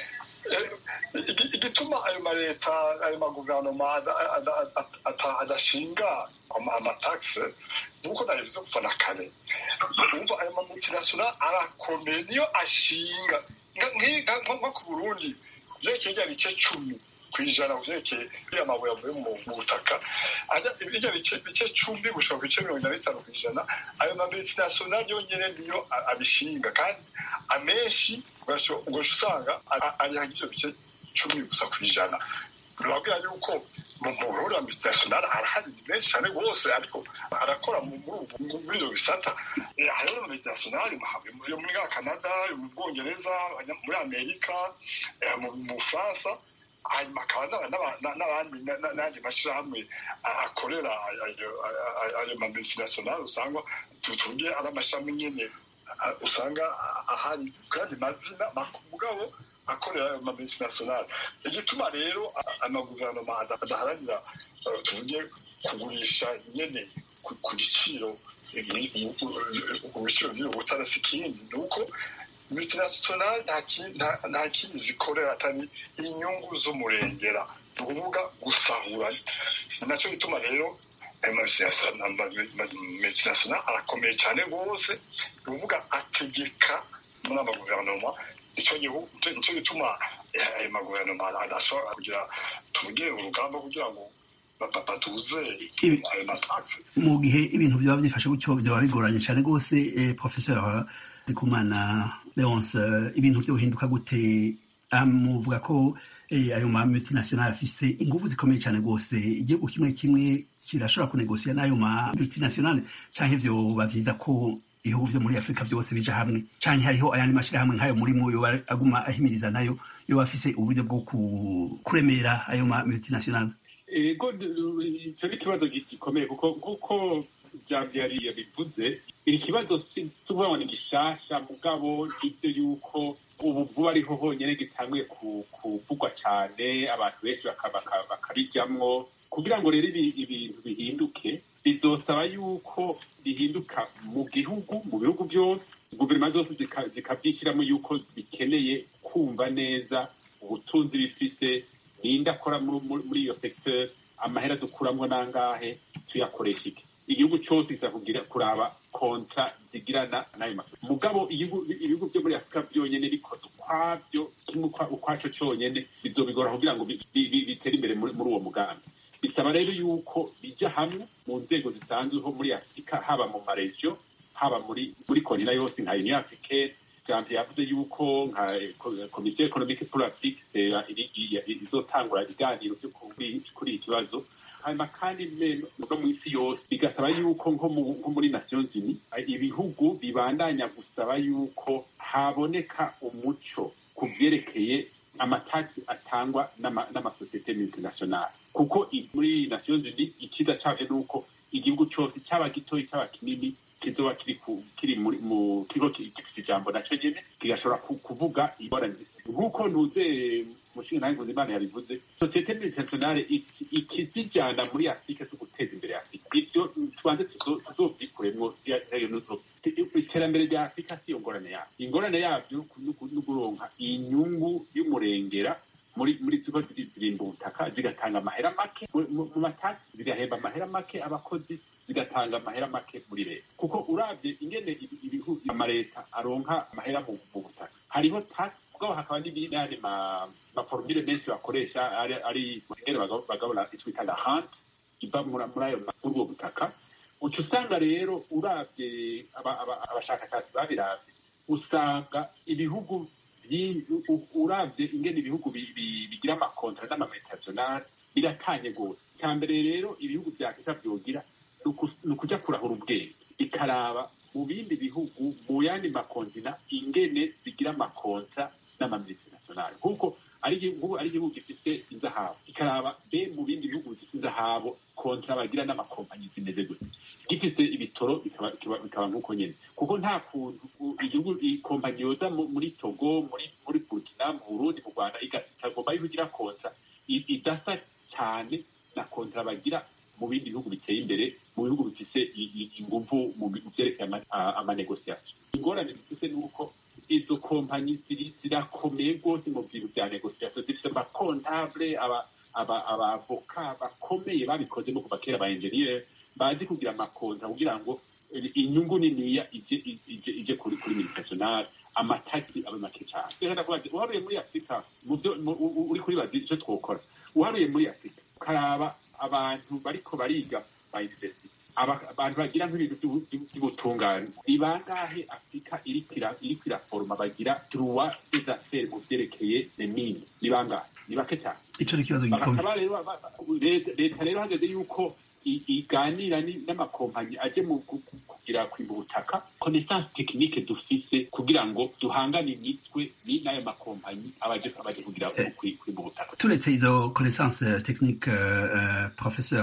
Eh, igi- igituma ayo maleta ayo maguverinoma ada- ada- ada- ada- adashinga ama- amataxe nuko nabivuze kuva na kare umva ayo mamultinational arakomeye niyo ashinga Nka- nki- nka- nko nko ku burundi vyerekeye rya bice cumi kw'ijana vyerekeye biriya mabuye avuye mu mu butaka ajya birya bice bice cumi gushika ku bice mirongo ine na bitanu kw'ijana ayo mamultinational yonyene niyo a- abishinga kandi amenshi ugasha usanga ariha ivyo bice cumi gusa kw'ijana birabwira yuko mu burundi multinational arahari ni menshi cyane rwose ariko arakora mu- muri ubu- muri ivyo bisata Eh, hariho na multinational yo muri za canada yo mu bwongereza abanya- muri amerika eh, mu mu bufaransa hanyuma hakaba n'aba- n'aba- na- n'abandi na- na- n'andi mashyirahamwe a- akorera ayo- ayo ayo mamultinational usanga tuvuge ari amashami nyene a- usanga a- ahari kandi mazina mak- mugabo akorera ayo mamultinational igituma rero a- amaguverinoma ada- adaharanira eh, tuvuge kugurisha nyene ku ku giciro ku biciro by'ubutara si ikindi ni uko multinational nta ki- nta- nta kindi zikorera atari inyungu z'umurengera ni ukuvuga gusahura ni nacyo gituma rero ayo multinational arakomeye cyane rwose ni ukuvuga ategeka muri amaguverinoma icyo gihugu nicyo gituma eh, ayo maguverinoma adashobora kugira tuvuge urugamba kugira ngo ba- ba- batuze Ibi- ayo mataxe mu gihe ibintu byaba byifashe gutyo byaba bigoranye cyane rwose eh, professeur ndikumana leonce eh, ibintu byo guhinduka gute amuvuga ko eh, ayo ma multinational afise ingufu zikomeye cyane rwose igihugu kimwe kimwe kirashobora kunegosiya n'ayo ma multinational canke vyoba vyiza ko ibihugu vyo muri afurika vyose bija hamwe canke hariho ayandi mashirahamwe nk'ayo murimo yoba aguma ahimiriza nayo yoba afise uburyo bwo ku- kuremera ayo ma multinational ego icyo ni ikibazo gikomeye kuko kuko byari yabivuze iri kibazo si tuvuga ngo ni gishasha mugabo ibyo yuko ubu vuba ariho honyine gitanguye ku- kuvugwa cyane abantu benshi baka- baka- bakarijyamwo kugira ngo rero ibi- ibintu bihinduke bizosaba yuko bihinduka mu gihugu mu bihugu byose guverinoma zose zika- zikabyishyiramo yuko bikeneye kumva neza ubutunzi bifise ninde akora muri muri- muri iyo secteur amahera dukuramo nangahe tuyakoresha iki igihugu cyose kiza kugira kuraba kontra zigirana n'ayo masoko mugabo ibihugu ibihugu byo muri afurika byonyine bikoze ukwabyo kimwe ukwa- ukwaco cyonyine bizobigora kugira ngo bi- bi- bi- bitere imbere muri muri uwo mugambi bisaba rero yuko bijya hamwe mu nzego zisanzweho muri afurika haba mu maregiyo haba muri muri kontina yose nka union africaine janvier yavuze yuko nka ko- komisiyo economique pour l'afrique eh, iri- iri- izotangura ibiganiro byo kuri kuri iki kibazo hanyuma kandi me- no mu isi yose bigasaba yuko nko mu- nko muri nations unies eh, ibihugu bibandanya gusaba yuko haboneka umuco ku byerekeye amataki atangwa n'ama- n'amasosiyete multinationale kuko i- muri nations unies icyiza cyabyo ni uko igihugu cyose cyaba gitoya cyaba kinini kizoba kiri ku- kiri muri mu kigo ki- gifite ijambo nacyo nyene kigashobora ku- kuvuga ingorane zifite nk'uko ntuze umushinga nawe nkuzimana yabivuze sosiyete internationale ikizijyana muri afurika zo guteza imbere afurika ibyo tubanze tuzovyikuremwo iterambere rya afurika si yo ngorane yabyo ingorane yabyo ni ukuronka inyungu y'umurengera muri muri ziba zirimba ubutaka zigatanga amahera make mu matasi zigahemba amahera make abakozi zigatanga amahera make muri leta kuko urabye ingene ibihugu amaleta aronka amahera mu butaka hariho tax bwabo hakaba n'ibindi maforumire menshi bakoresha ari ingene bagabura icyo bita lahant iva muri ayo muri ubwo butaka uca usanga rero urabye abashakashatsi babiravye usanga ibihugu urabye ingene ibihugu bigira amakontra n'amametationale biratanye rwose icya mbere rero ibihugu vya afurika vyogira ni ukuja kurahura ubwenge ikaraba mu bindi bihugu mu yandi makontina ingene zigira amakontra n'amamultinationale nk'uko ari igihugu gifite inzahabu ikaraba be mu bindi bihugu bifite inzahabu kontra bagira n'amakompanyi zimeze gutya gifite ibitoro bikaba nk'uko nyene kuko nta kuntu igihugu ikompanyi yoza muri togo muri muri burkina mu burundi mu rwanda ikagomba yuko igira kontra idasa cyane na kontra bagira mu bindi bihugu biteye imbere mu bihugu bifise inguvu mu vyerekeye amanegosiasiyo ingorane bifise ni uko izo kompanyi zirakomeye rwose mu bintu vya negosiasiyo zifise amakontable abavoka bakomeye babikoze no kuva kera ba enjeniyeri bazi kugira amakonta kugira ngo inyungu niniya ije kuri kuri militationale amatagisi abe make cyane reka ndakubaza uharuye muri afurika uri kuri bazi icyo twokora uharuye muri afurika ukaraba abantu bariko bariga ba university abantu bagira nk'ibintu by'ubutungane ni bangahe afurika iriko iraforoma bagira droit des affaires mu vyerekeye nemini ni bangahe ni bake cyane ico ni ikibazo gikomeye leta rero hageze yuko iganira n'amakompanyi aje mu kugira kwimba ubutaka connaissance technique dufise kugira ngo duhangane imitwe n'ayo makompanyi abaje abaje kugira kwimba ubutaka turetse izo connaissance technique professeur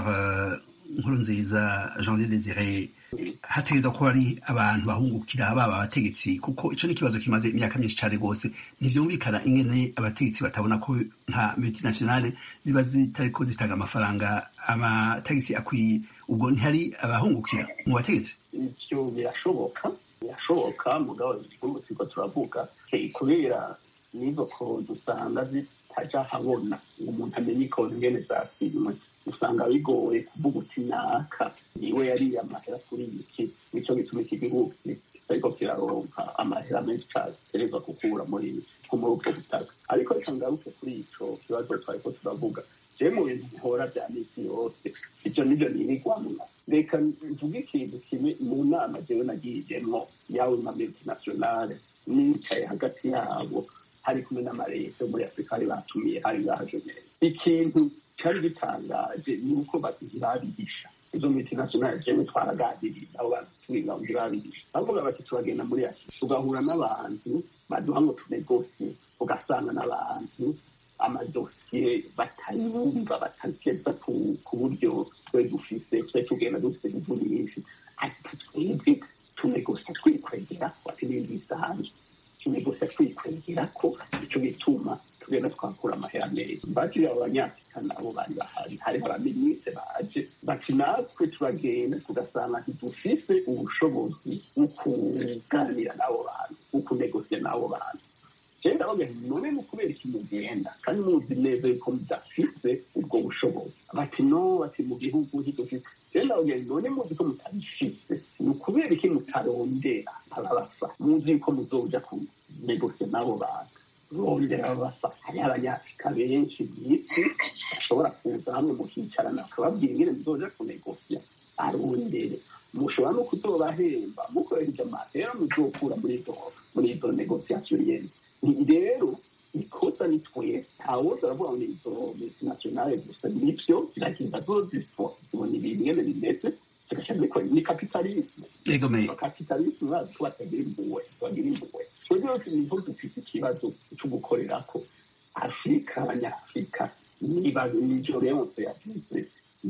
nkuru nziza jean desire hategerezwa kuba ari abantu bahungukira baba abategetsi kuko ico ni ikibazo kimaze imyaka myinshi cane rwose ntivyumvikana ingene abategetsi batabona ko nka multinationale ziba zitariko zitanga amafaranga amatagisi akwiye ubwo ntihari abahungukira mu bategetsi ivyo birashoboka birashoboka mugabo igihugu turiko turavuga kubera n'izo konti usanga zitaja habona umuntu amenye ikonti ingene zakimwe usanga bigoye kuvuga uti naka niwe yariye amahera kuri iki nico gituma iki gihugu ariko kiraronka amahera menshi cane kereza gukura muri muri ubwo butaka ariko reka ngaruke kuri ico kibazo twariko turavuga je mu bintu bihora vya misi yose ivyo nivyo nirigwamwo reka mvuge ikintu kimwe mu nama jewe nagiyemwo yawe ma multinationale nicaye hagati yabo hari kumwe n'amareta yo muri afurika bari batumiye hari baje ikintu cari gitangaje ni uko babihisha izo multinationale jewe twaraganiriye abo bantu twiga ngo babihisha bavuga bati turagenda muri asi tugahura n'abantu baduha ngo tunegosiye ugasanga n'abantu amadosiye batayumva batakeza ku buryo twe dufise twe tugenda dufise ivu nyinshi ati twebwe tunegosia twikwegera ati n'ibindi bisanzwe tunegosia twikwegera ko ico gituma tugenda twakura amahera meza bakiriya abo banyafurika nabo bari bahari hariho abaminisitiri baje bati natwe turagenda tugasanga ntidufise ubushobozi bwo kuganira n'abo bantu bwo kunegosiya n'abo bantu genda bavuga none ni ukubera iki mugenda kandi muzi neza yuko mudafise ubwo bushobozi bati no bati mu gihugu ntidufise genda bavuga none muzi ko mutabifise ni ukubera iki mutarondera ababasa muzi yuko muzoja kunegosiya n'abo bantu rondera babasa hariho abanyafurika benshi mw'isi bashobora kuza hamwe mukicarana bakababwira ingene muzoja kunegosiya arondere mushobora no kuzobahemba mukoresheje amahera muzokura muri izo muri izo negosiasiyo nyene rero ikosa ni twe ntawoza aravuga ngo izo multinationale gusa nivyo ziragenda zozibona ibintu ingene bimeze zigasha zikora ni kapitalisme kapitalisme bazi ko batagira impuhwe bagira impuhwe twebwe rero niho dufite ikibazo co gukorerako afurika abanyafurika niba nivyo leonse yavuze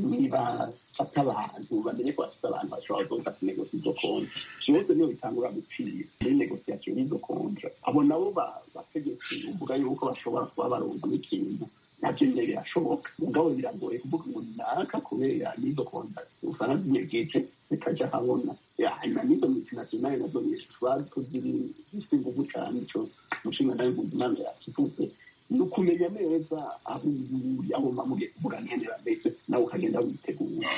niba fata abantu bamenye ko bafite abantu bashobora kuzoza kunegosia izo konti vyose niyo bitangura gupfira muri negosiasiyo y'izo kontra abo nabo bategetsi abategetsi uvuga yuko bashobora kuba baronka n'ikintu nabyo nyine birashoboka mugabo biragoye kuvuga ngo naka kubera n'izo kontakiti usanga zinyegeje zikajya habona hanyuma n'izo multinationale nazo zishobora kuziri zifite ingufu cyane ico umushinga nawe mpuzamahanga yakivuze ni ukumenya neza aho uri aho mugiye kuvuga nkenera mbese nawe ukagenda witegura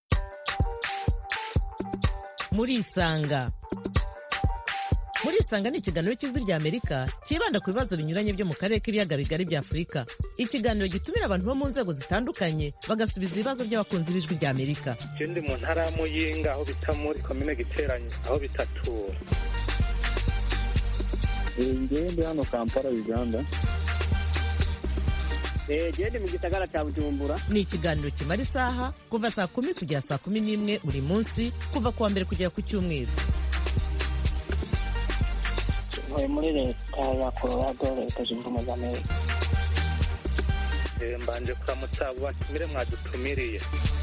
murisanga murisanga ni ikiganiro cy'ijwi rya amerika cyibanda ku bibazo binyuranye byo mu karere k'ibiyaga bigari bya afurika ikiganiro gitumira abantu bo mu nzego zitandukanye bagasubiza ibibazo by'abakunzi b'ijwi rya amerika je ndi mu ntara ya muyinga aho bita muri komine giteranye aho bitatura ngewe ndi hano kampala uganda gende mu gisagara cya bujumbura ni ikiganiro kimara isaha kuva saa kumi kugera saa kumi n'imwe buri munsi kuva ku wa mbere kugera ku cyumweru ntuye muri leta ya colorado leta zunze ubumwe za amerika Eh, mbanje kuramutsa abo batumire mwadutumiriye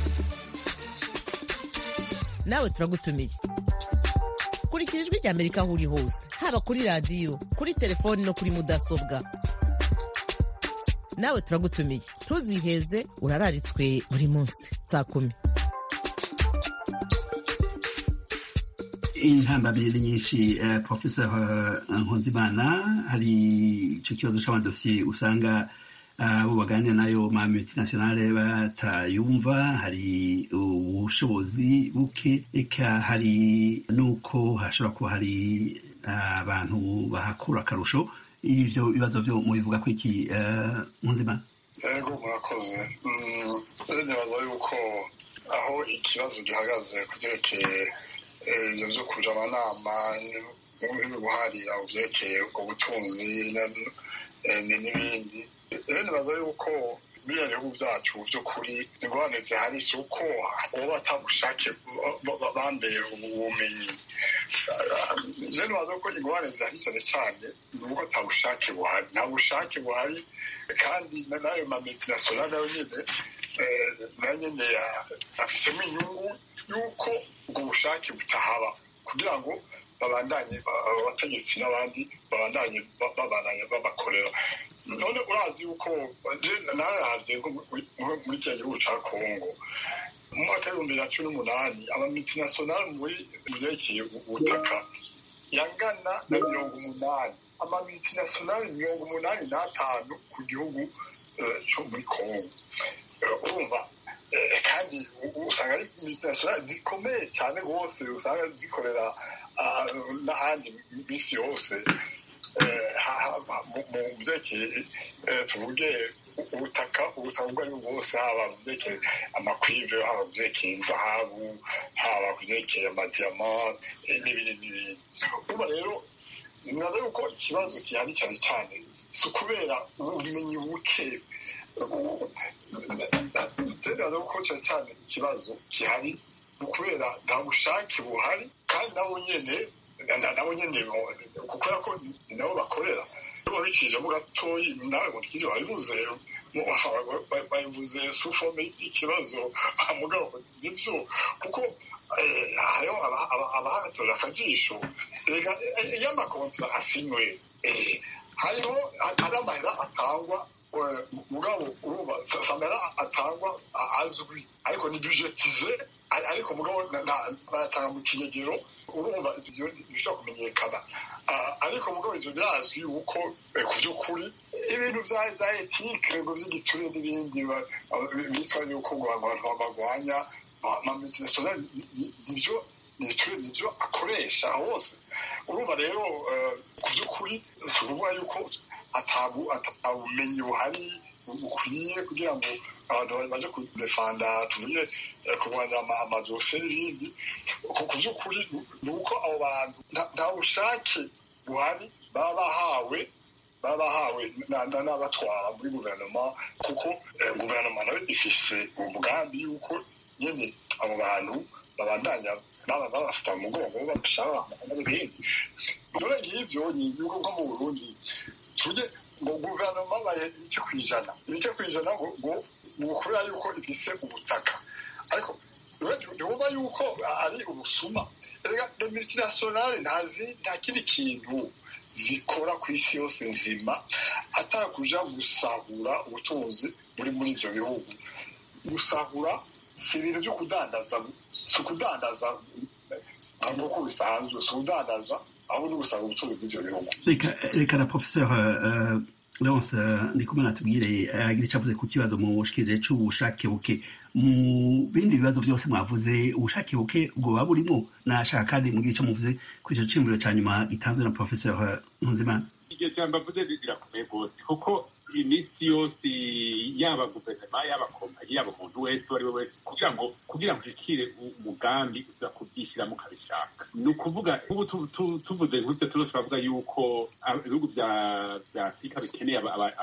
nawe turagutumiye kurikira ijwi rya amerika aho uri hose haba kuri radiyo kuri telefoni no kuri mudasobwa nawe turagutumiye ntuziheze urararitswe buri munsi saa kumi intambamyi ni nyinshi eh, professor eh, nkunzimana hari icyo kibazo c'amadosiye usanga abo baganira nayo ma multinationale batayumva hari ubushobozi buke eka hari n'uko hashobora kuba hari abantu bahakura akarusho ivyo bibazo vyo mubivuga ko iki eh, nkunzimana yego murakoze Mm, rero nibaza yuko aho ikibazo gihagaze ku byerekeye eh, ibyo byo kuja amanama no guharira ku byerekeye ubwo butunzi na- eh, ni- n'ibindi rero nibaza yuko biriya bihugu byacu by'ukuri ingorane zihari si uko boba batabushake bambere ubumenyi je nibaza ko ingorane zihari cyane cyane ni uko ata bushake buhari nta bushake buhari kandi na- n'ayo ma multinationale nayo nyine eh, nayo nyine ya- afitemo inyungu y'uko ubwo bushake butahaba kugira ngo babandanye ba- abategetsi n'abandi babandanye ba- babandanye babakorera none urazi yuko je naravye nko muri- nko muri kiriya gihugu ca kongo mu mwaka w'ibihumbi bibiri na cumi n'umunani amamultinationale muri vyerekeye ubutaka yangana na mirongo umunani amamultinationale mirongo umunani n'atanu ku gihugu eh, co muri kongo Eh, urumva eh, kandi u- usanga ari multinationale zikomeye cyane rwose usanga zikorera ah, n'ahandi minsi yose eh, ha- ha- mu mu byerekeye eh, tuvuge ubutaka ubutaka ubwo ari bwo bwose haba mu byerekeye amakwive haba mu byerekeye zahabu haba ku byerekeye amadiyama eh, n'ibindi n'ibindi uba rero nibaza yuko ikibazo gihari cyane cyane si ukubera ubumenyi buke nibaza yuko cyane cyane ikibazo gihari ni ukubera nta bushake buhari kandi nabo nyene na- nabo nyene bo- kubera ko ni nabo bakorera iyo babicishemo gatoyi nawe ngo twije wabivuze mu- ba- babivuze sufome y'ikibazo mugabo nibyo kuko eh, hariho aba- aba- abahatorera akajisho reka eh, iyo amakontra asinywe eh, hariho hari amahera atangwa eh, mugabo urumva sa- samera atangwa a- azwi ariko ni budgetize ari- ariko mugabo na- na- bayatanga mu kinyegero urumva ivyo bishobora kumenyekana Ah, ariko mugabo ivyo birazwi yuko eh, ku by'ukuri ibintu vya vya etike ngo vy'igiture n'ibindi ba- ba- bitwa yuko ngo abantu bagwanya amamultinationale nivyo nivyo nivyo akoresha hose urumva rero eh, ku by'ukuri si ukuvuga yuko atabu atabumenyi buhari bukwiye kugira ngo abantu baje kudefanda tuvuge eh, kurwanya ama- amadosiye n'ibindi ku ku by'ukuri ni uko abo bantu nta- nta bushake buhari baba bahawe baba bahawe na- na- n'abatwara muri guverinoma kuko eh, guverinoma nayo ifise umugambi yuko nyene abo bantu babandanya baba babafata mu mugongo babashaka n'ibindi none ngivyo ni ibihugu nko mu burundi tuvuge ngo guverinoma baye ibice ku ijana ibice ku ijana ngo ngo ni ukubera yuko ifise ubutaka ariko ntiwumva yuko ari ubusuma reka multinationale ntazi nta kindi kintu zikora ku isi yose nzima atakuja gusahura ubutunzi buri muri ivyo bihugu gusahura si ibintu vyo kudandaza si ukudandaza nk'uko bisanzwe si ukudandaza ahubwo ni gusahura ubutunzi bw'ivyo bihugu reka reka na professeur uh, leonce uh, ndikumwe natubwire agira icyo avuze ku kibazo mushikirije c'ubushake buke mu bindi bibazo byose mwavuze ubushake buke bwoba burimo nashaka kandi mugire icyo muvuze kuri ico ciyumviro ca nyuma gitanzwe na professeur ntunzimana iryo jambo avuze rirakomeye rwose kuko iminsi yose yaba guverinoma yaba kompanyi yaba umuntu wese uwo ari we wese kugira ngo kugira ngo ushikire umugambi uza kubyishyiramo ukabishaka ni ukuvuga ubu tuvuze nk'ibyo tuba turavuga yuko ibihugu bya afurika bikeneye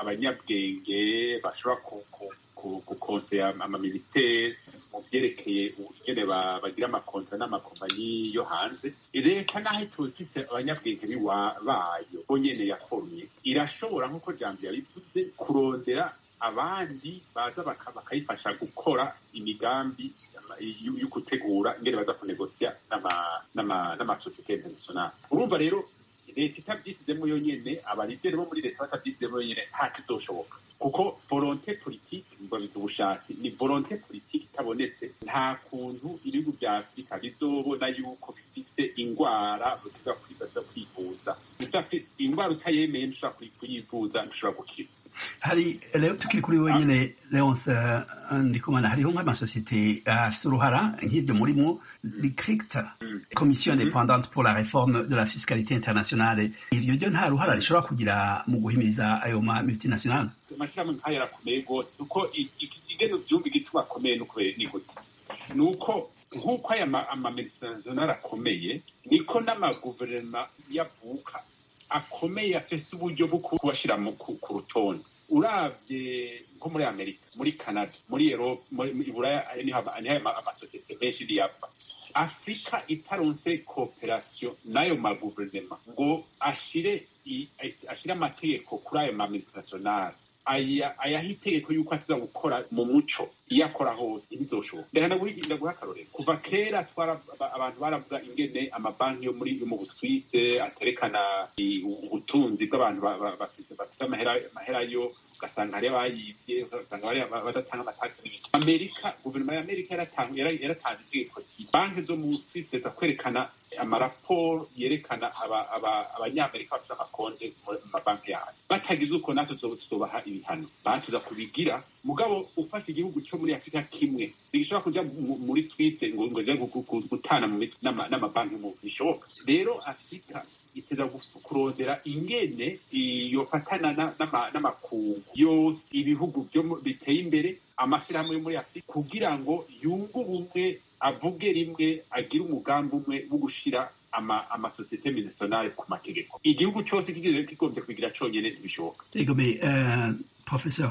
abanyabwenge bashobora gukonsera amaminisiteri mu byerekeye ingene bagira amakontra n'amakompanyi yo hanze leta naho itufise abanyabwenge bayo bo nyene yaforumye irashobora nk'uko jambo yabivuze kurondera abandi baza bakayifasha gukora imigambi yo gutegura ingene baza kunegosya n'amasosiyete internationale urumva rero leta itabyisizemo yonyene abarideri bo muri leta batabyisizemo yonyene nta kizoshoboka kuko volonte politiki mbabiza ubushake ni volonte politiki itabonetse nta kuntu ibihugu bya afurika bizobona yuko bifite ingwara ushobora kwivuza ingwara utayemeye ntushobora kuyivuza ntushobora gukira hari rero tukiri kuri wenyine leonce ndikumana hariho nk'amasosiyete afite uruhara nk'iryo murimo ricricta commission independante pour la réforme de la fiscalité internationale iryo ryo nta ruhara rishobora kugira mu guhimiriza ayo ma multinationale amashyirahamwe nk'ayo arakomeye rwose kuko igeno byumva igituma akomeye ni gute ni uko nk'uko aya amamultinationale akomeye niko n'amaguverinoma yavuka akomeye afise uburyo bwo kubashyira ku rutonde urabye nko muri amerika muri canada muri erope muri buraya niho amasosiyete menshi niyapfa afurika itaronse kooperasiyo n'ayo maguverinoma ngo ashire ashire amategeko kuri ayo mamultinationale ayaha itegeko yuko asiza gukora mu muco iyo akora hose ntibizoshoboka ndahana guha akarorero kuva kera abantu baravuga ingene amabanki yo muri mu buswise aterekana ubutunzi bw'abantu bafite amahera yo ugasanga hariyo abayibye ugasanga badatanga amatagisi n'ibindi amerika guverinoma ya amerika yaratanze itegeko banki zo mu buswise za kwerekana amaraporo yerekana abanyamerika bafite amakonte mu mabanki yayo batagize uko natwe tuzobaha ibihano batuza kubigira mugabo ufashe igihugu cyo muri afurika kimwe ntigishobora kuja muri twite ngo ngo gutana mu mitwe n'amabanki mu bishoboka rero afurika iteza kurondera ingene yofatana n'amakungu yose ibihugu biteye imbere amashyirahamwe yo muri afurika kugira ngo yunge ubumwe avuge rimwe agire umugambi umwe wo gushira amasosiyete minisiyonari ku mategeko igihugu cyose kigombye kubigira cyonyine ntibishoboka egome professeur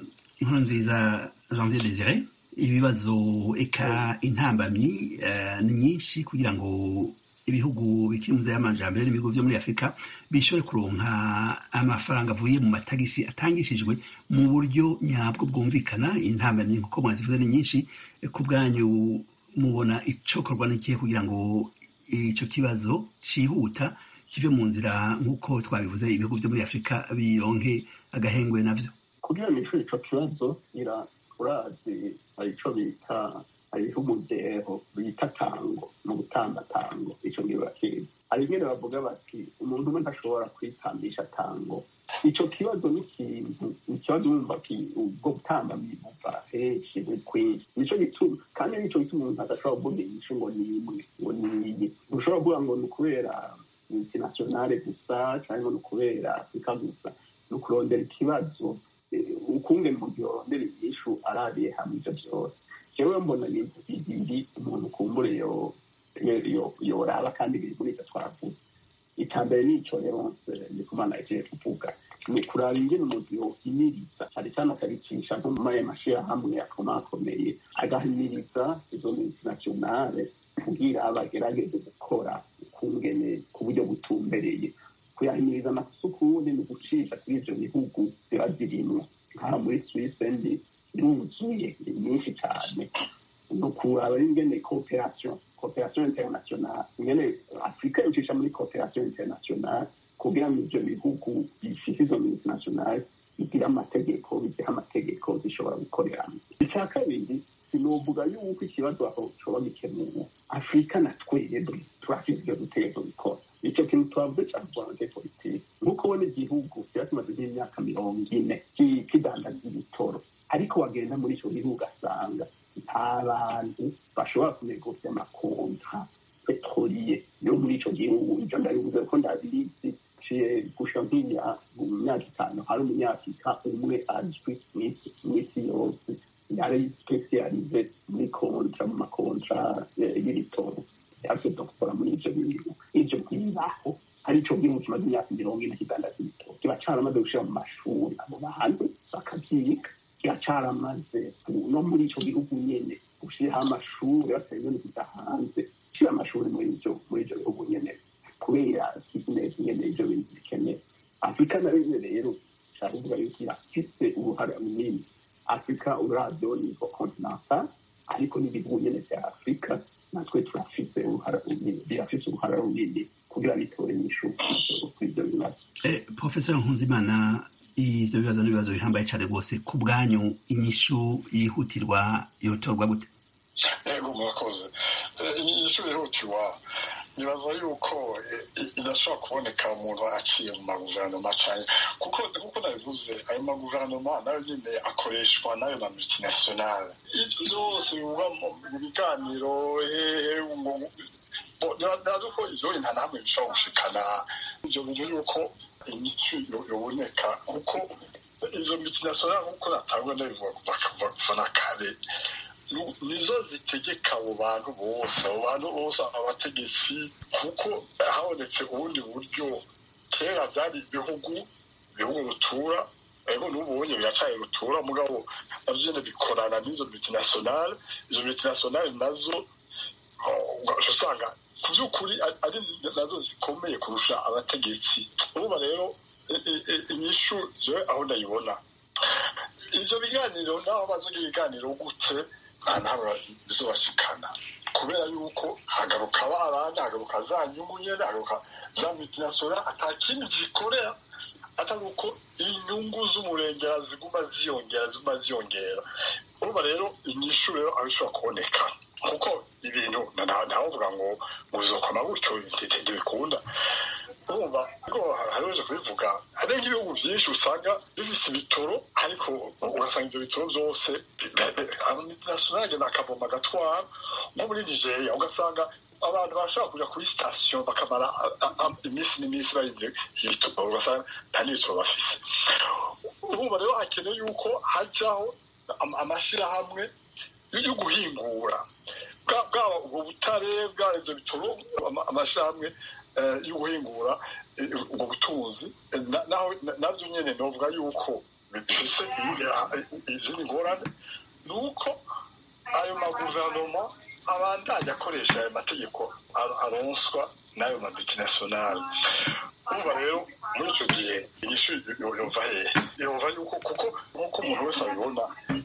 nkurunziza janvier desire ibibazo eka intambamyi ni nyinshi kugira ngo ibihugu bikiri mu y'amajambere n'ibihugu byo muri afurika bishobore kuronka amafaranga avuye mu matagisi atangishijwe mu buryo nyabwo bwumvikana intambamyi nk'uko mwazivuze ni nyinshi ku bwanyu mubona icokorwa n'ikihe kugira ngo icyo kibazo cyihuta kive mu nzira nk'uko twabivuze ibihugu byo muri afurika bironke agahengwe navyo kugira ngo ishuri ico kibazo ira urazi hari ico bita hariho umudeho bita tango mu gutamba tango ico ngiye bakizi hari ingene bavuga bati umuntu umwe ntashobora kwitambisha tango ico kibazo ni ikintu ikibazo wumva ubwo gutamba bibuva henshi ni kwinshi nico gituma kandi nico gituma umuntu adashobora kuvuga inyishu ngo ni imwe ngo ni iyi ntushobora kuvuga ngo ni ukubera multinationale gusa cyangwa ni ukubera afurika gusa ni ukurondera ikibazo ukungene umuntu yorondera inyishu arabiye hamwe ivyo vyose jewe mbona ibintu bibiri umuntu kumbure yoraba kandi biri muri ivyo twavuze icya mbere ni ico rero ndikumana yagiye kuvuga ni kuraba ingene umuntu yohimiriza cyane cyane akabicisha nko muri ayo mashirahamwe akomakomeye agahimiriza izo multinationale kugira bagerageze gukora ukungene ku buryo butumbereye kuyahimiriza amasukundi ni ugucisha kuri ivyo bihugu biba zirimwo nka muri swisse ndi yuzuye nyinshi cyane ni ukuraba ingene cooperation cooperation internationale ingene afurika yocisha muri cooperation internationale kugira ngo international bigira amategeko bigira amategeko zishobora gukoreramo icya kabiri sinovuga yuko ikibazo aho coba gikemuwe afurika na twebwe turafite ibyo dutegerezwa gukora icyo kintu twavuze cya rwanda politiki nk'uko ubona igihugu kiba kimaze nk'imyaka mirongo ine kidandaza ibitoro ariko wagenda muri icyo gihugu ugasanga nta bantu bashobora kunegosya amakonta petroliye yo muri icyo gihugu ibyo ndabivuze ko ndabizi ciye gusha nk'iya mu myaka itanu hari umunyafurika umwe azwi mu isi yose yari spesialize muri kontra mu makontra y'ibitoro yaje doktora muri ivyo bintu ivyo bibaho ari ico gihugu kimaze imyaka mirongo ine kidandaza ibitoro kiba caramaze gushira mu mashuri abo bantu bakavyiga kiba caramaze no muri ico gihugu nyene gushiraho amashuri batari ibintu kuja hanze gushira amashuri muri ivyo muri ivyo bihugu nyene kubera bizinesi nyene ivyo bintu bikeneye afurika na rimwe rero caruvuga yuko irafise uruhara runini afurika uravyo nivo continental ariko n'ibihugu nyene vya afurika natwe turafise uruhara runini birafise uruhara runini kugira bitore inyishu kuri ivyo bibazo profesor nkunzimana ivyo bibazo n'ibibazo bihambaye cane rwose ku bwanyu inyishu yihutirwa yotorwa gute yego murakoze inyishu yihutirwa nibaza yuko idashobora kuboneka umuntu aciye mu maguverinoma cyane kuko kuko nabivuze ayo maguverinoma nayo nyine akoreshwa n'ayo ma multinationale ibyo byose bivuga mu biganiro hehe ntazi ko ivyo nta namwe bishobora gushikana ivyo bintu yuko inyishu yoboneka kuko izo multinationale nk'uko natangwa ndabivuga kuva kuva na kare nizo zitegeka abo bantu bose abo bantu bose abategetsi kuko habonetse ubundi buryo kera byari ibihugu ibihugu rutura ariko n'ubonye biracaye rutura mugabo navyo nyene bikorana n'izo multinationale izo multinationale nazo usanga ku by'ukuri ari nazo zikomeye kurusha abategetsi urumva rero inyishu jewe aho ndayibona ivyo biganiro naho bazogira ibiganiro gute ntabwo bizobashikana kubera yuko hagaruka abandi hagaruka za nyungu nyene hagaruka za multinationale ata kindi zikorera atari uko inyungu z'umurengera ziguma ziyongera ziguma ziyongera urumva rero inyishu rero aho ishobora kuboneka kuko ibintu ntawovuga ngo muzokoma gutyo ntibikunda urumva ariko hariweje kubivuga hari nk'ibihugu byinshi usanga bifise ibitoro ariko ugasanga ibyo bitoro byose multinationale agenda akavoma agatwara nko muri nigeria ugasanga abantu bashobora kuja kuri sitasiyo bakamara iminsi n'iminsi barindiriye ibitoro ugasanga nta n'ibitoro bafise urumva rero hakeneye yuko hajyaho amashirahamwe yo guhingura bwaba ubwo butare bwa ivyo bitoro amashirahamwe yo guhingura ubwo butunzi navyo nyene novuga yuko bifise izindi ngorane ni uko ayo maguverinoma abandanya akoresha ayo mategeko aronswa n'ayo mamultinationale urumva rero muri icyo gihe inyishu yumva hehe yumva yuko kuko nk'uko umuntu wese abibona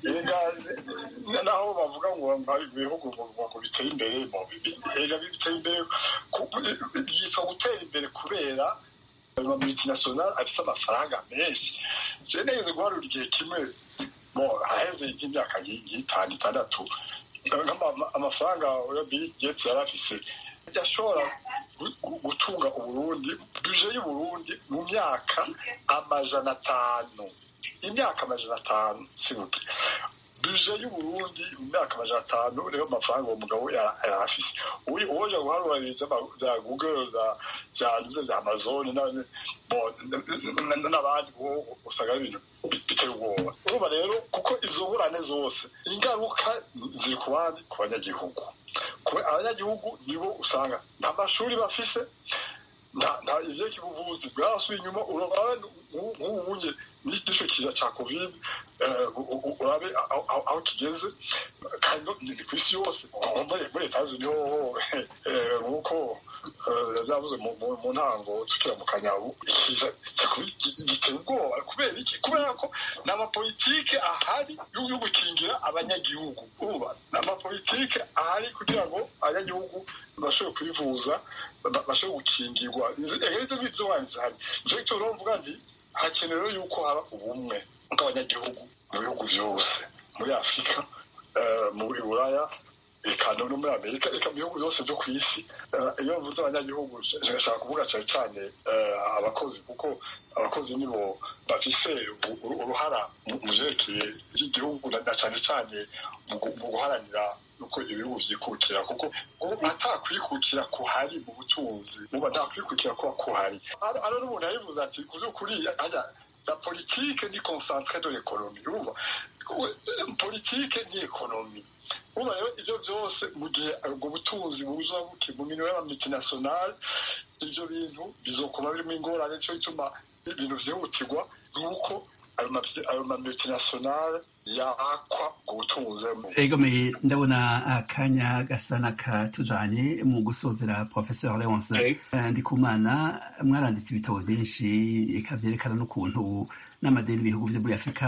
naho bavuga ngo ibihugu ngo biteye imbere erega biteye imbere byitwa gutera imbere kubera ayo mamultinationale afite amafaranga menshi je nigeze guharura igihe kimwe haheze nk'imyaka nk'itanu itandatu amafaranga ya bill gates yari afise yashobora gutunga uburundi buje y'uburundi mu myaka amajana atanu imyaka amajana atanu sibuke buje y'uburundi mu myaka amajana atanu niyo mafaranga uwo mugabo yari afise uwoja guharura bya google bya nuze bya amazon n'abandi usanga ari ibintu biteye ubwoba urumva rero kuko izo ngurane zose ingaruka ziri ku bandi ku banyagihugu abanyagihugu nibo usanga nta mashuri bafise nta ivyeka ubuvuzi bwasubiye inyuma urabe nk'ubunye n'ico kiza ca covid urabe aho kigeze kandi ni kw'isi yose muri etazi niho nk'uko vyavuze mu ntango tukira mu kanyabu ikiza giteye ubwoba kubera iki kubera ko ni amapolitike ahari yo gukingira abanyagihugu uba ni amapolitike ahari kugira ngo abanyagihugu bashobore kwivuza bashobore gukingirwa izo ng'izo ngorane zihari nico gituma rero mvuga nti hakenewe yuko haba ubumwe bw'abanyagihugu mu bihugu byose muri afurika eh, muri buraya eka no muri amerika eka mu bihugu byose byo ku isi Eh, iyo mvuze abanyagihugu nshaka kuvuga cyane cyane eh, abakozi kuko abakozi nibo bafise u- u- uruhara mu mu vyerekeye iby'igihugu na na cyane cyane mu gu- mu guharanira uko ibihugu vyikukira kuko ubu atakwikukira kuhari mu butunzi ubu atakwikukira kuba kuhari Ano- ano n'umuntu yabivuze ati ku by'ukuri hajya la politique ni concentré de l'économie urumva We- politike ni ekonomi uba rero ivyo vyose mu gihe ubwo butunzi buza buke mu minwe y'amamultinationale ivyo bintu bizokuma birimo ingorane nico gituma ibintu vyihutirwa nuko ayo ma- ayo mamultinationale yakwa ubwo butunzi egomeye ndabona akanya gasa n'akatujanye mu gusozera professeur leonce Eh. Eh, ndikumana mwaranditse ibitabo byinshi eka vyerekana n'ukuntu n'amadeni ibihugu vyo muri afurika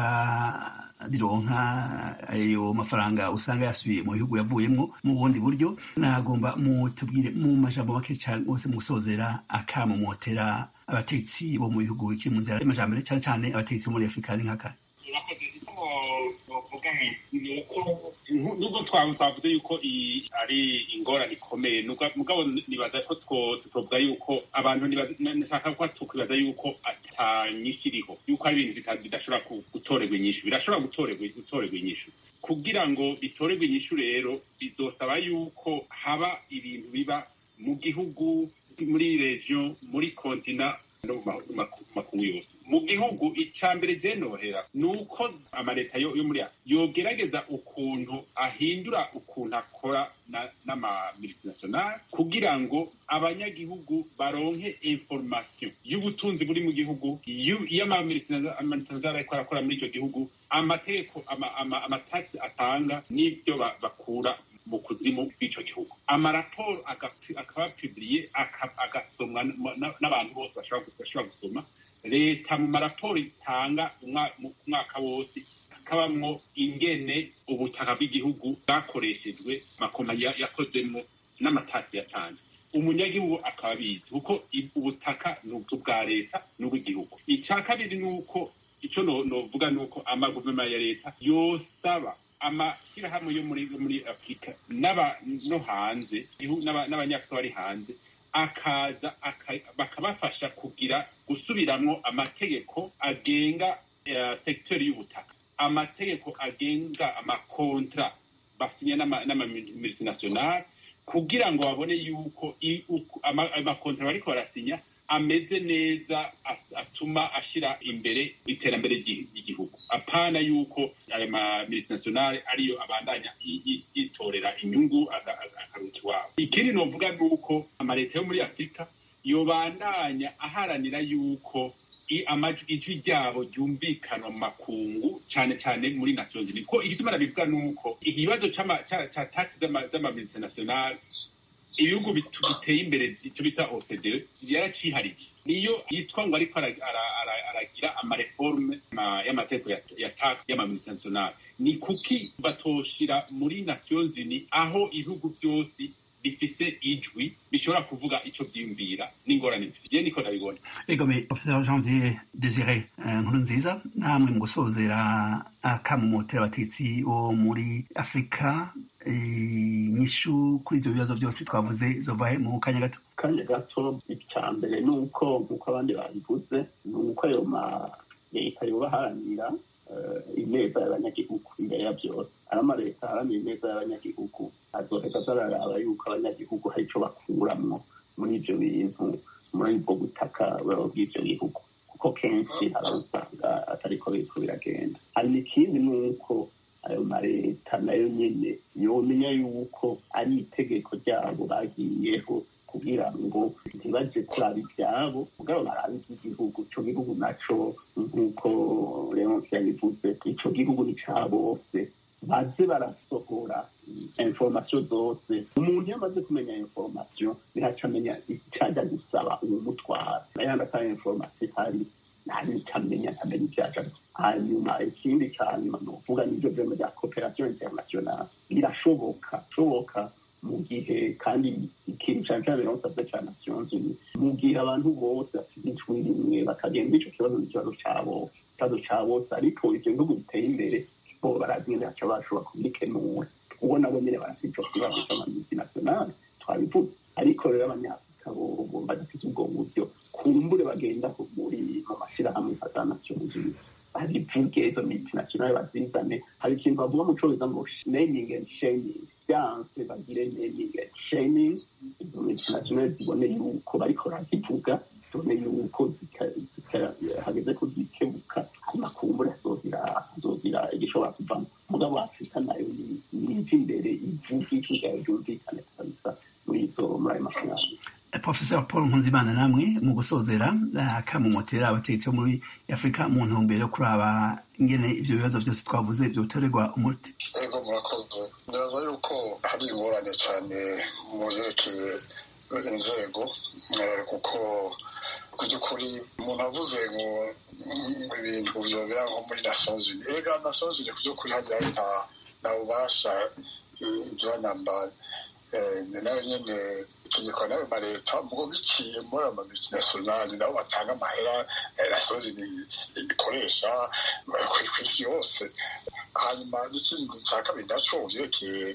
bironka ayo mafaranga usanga yasubiye mu bihugu yavuyemwo mu bundi buryo nagomba mutubwire mu majambo make cane rwose mu gusozera akamo motera abategetsi bo mu bihugu bikiri mu nzira y'amajambere cane cane abategetsi bo muri afurika ni nk'aka urakoze icyo novuga ni uko nubwo twawe twavuze yuko iyi ari ingorane ikomeye nubwo- mugabo nibaza ko two- tutovuga yuko abantu nibaza- nshaka ko tukwibaza yuko atanyishu iriho yuko ari ibintu bita- bidashobora ku- gutorerwa inyishu birashobora gutorerwa gutorerwa inyishu kugira ngo bitorerwe inyishu rero bizosaba yuko haba ibintu biba mu gihugu muri region muri kontina no mu ma- mu maku- makungu yose mu gihugu icya mbere byenohera ni uko amaleta yo yo muri Afurika yogerageza ukuntu ahindura ukuntu akora na- n'amamultinationale kugira ngo abanyagihugu baronke information y'ubutunzi buri mu gihugu y'u- y'amamultinationale ariko arakora muri icyo gihugu amategeko ama- ama- amatasi atanga n'ibyo ba- bakura mu kuzimu bw'icyo gihugu amaraporo agapi- akaba piburiye aka- agasomwa n- na- n'abantu bose bashobora bashobora gusoma leta mu maraporo itanga umwa- mu mwaka wose hakabamwo ingene ubutaka bw'igihugu bwakoreshejwe amakompanyi ya- yakozemo n'amatasi yatanze umunyagihugu akaba abizi kuko i- ubutaka ni ubwa leta n'ubw'igihugu icya kabiri ni uko icyo no- novuga ni uko amaguverinoma ya leta yosaba amashyirahamwe yo muri yo muri afurika n'aba no hanze igihugu n'aba- n'abanyafurika bari hanze akaza aka- bakabafasha kugira gusubiramwo amategeko agenga eh, sekiteri y'ubutaka amategeko agenga amakontra basinya n'amamultinationale kugira ngo babone yuko i- uku- ama- amakontra bariko barasinya ameze neza as- atuma ashira imbere iterambere ry'i- ry'igihugu apana yuko ayo mamultinationale ariyo abandanya i- i- yitorera inyungu aga- aga- akaruta iwabo ikindi novuga ni uko amaleta yo muri afurika yobandanya aharanira yuko i- amajwi ijwi ryabo ryumvikana mu makungu cyane cyane muri nations unies ko igituma nabivuga ni uko ikibazo c'ama- ca ca taxi z'amamultinationale ibihugu bitu- biteye imbere icyo bita OCDE yaracihariye niyo yitwa ngo ariko ara- ara- ara- aragira amareforme ma- y'amategeko ya, ya tax y'amamultinationale ni kuki batoshira muri nations unies aho ibihugu byose bifise ijwi bishobora kuvuga ico vyiyumvira n'ingorane zifite je niko ndabibona egome professeur janvier desire eh, nkuru nziza namwe mu gusozera akamumotera abategetsi bo muri afurika eh, inyishu kuri ivyo bibazo byose twavuze zovahe mu kanya gato kanya gato icya mbere ni uko nk'uko abandi babivuze ni uko ayo ma leta yoba aharanira eh, ineza y'abanyagihugu imbere ya byose ari amaleta aharanira ineza y'abanyagihugu azoheza azararaba yuko abanyagihugu hari ico bakuramwo muri ivyo bintu muri ubwo butaka bw'ivyo bihugu kuko kenshi hari abo usanga atariko biriko biragenda hari n'ikindi ni uko ayo maleta nayo nyene yomenya yuko ari itegeko ryabo bagiyeho kugira ngo ntibaje kuraba ibyabo mugabo barabe iby'igihugu ico gihugu naco nk'uko leonce yabivuze ico gihugu ni ca bose baze barasohora information zose umuntu iyo amaze kumenya information ntihaca amenya icaja gusaba uwumutwara nayandi atari information ihari ntanicamenya ntamenya ivyaja hanyuma ikindi ca nyuma ni ukuvuga n'ivyo vyema vya cooperation internationale birashoboka shoboka mu gihe kandi ikintu cyane cyane rero nsabye cya nations unies mu gihe abantu bose bafite ijwi rimwe bakagenda icyo kibazo n'ikibazo cyabo ikibazo cya bose ariko ibyo bihugu biteye imbere bo barazi nyine baca bashobora kubikenura kuko nabo nyine barafite icyo kibazo cy'amadisinationale twabivuze ariko rero abanyafurika bo badafite ubwo buryo kumbure bagenda muri mu mashyirahamwe fata nations unies babivuge izo multinationale bazizane hari ikintu bavuga mu cyongereza ngo naming and shaming byanse bagire naming and shaming izo multinationale zibone yuko bariko barazivuga zibone yuko hageze ko zikebuka hanyuma kumbura hazogira hazogira igishobora kuvamo mugabo afurika nayo niva imbere ivuga ijwi ryayo ryumvikane kabisa muri izo muri ayo mafaranga professor paul nkuzimana namwe mu gusozera akamumotera abategetsi bo muri afurika mu ntumbero yo kuraba ingene ivyo bibazo byose twavuze vyotorerwa umuti ego murakoze nibaza yuko hari ingorane cyane mu vyerekeye inzego kuko ku by'ukuri umuntu avuze ngo ibintu vyobera nko muri nations unies ega nations unies ku by'ukuri hajyayo nta bubasha igira namba nayo nyene itegeko nayo ma leta mugo biciye muri ama multinationale nabo batanga amahera nations unies ikoresha ku isi yose hanyuma n'ikindi cya kabiri naco vyerekeye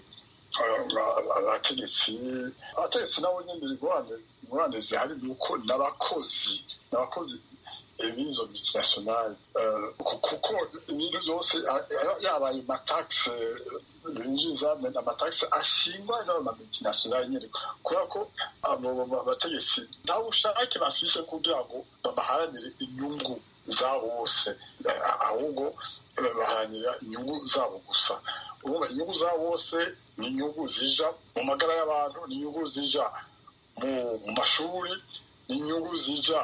abategetsi abategetsi nabo nyene ingorane zihari ni uko n'abakozi n'abakozi b'izo multinationale kuko ibintu byose yaba ayo mataxe binjiza amatagisi ashingwa n'ama multinationale nyene kubera ko abo bategetsi nta bushake bafise kugira ngo baharanire inyungu zabo bose ahubwo baharanira inyungu zabo gusa urumva inyungu zabo bose ni inyungu zija mu magara y'abantu ni inyungu zija mu mashuri ni inyungu zija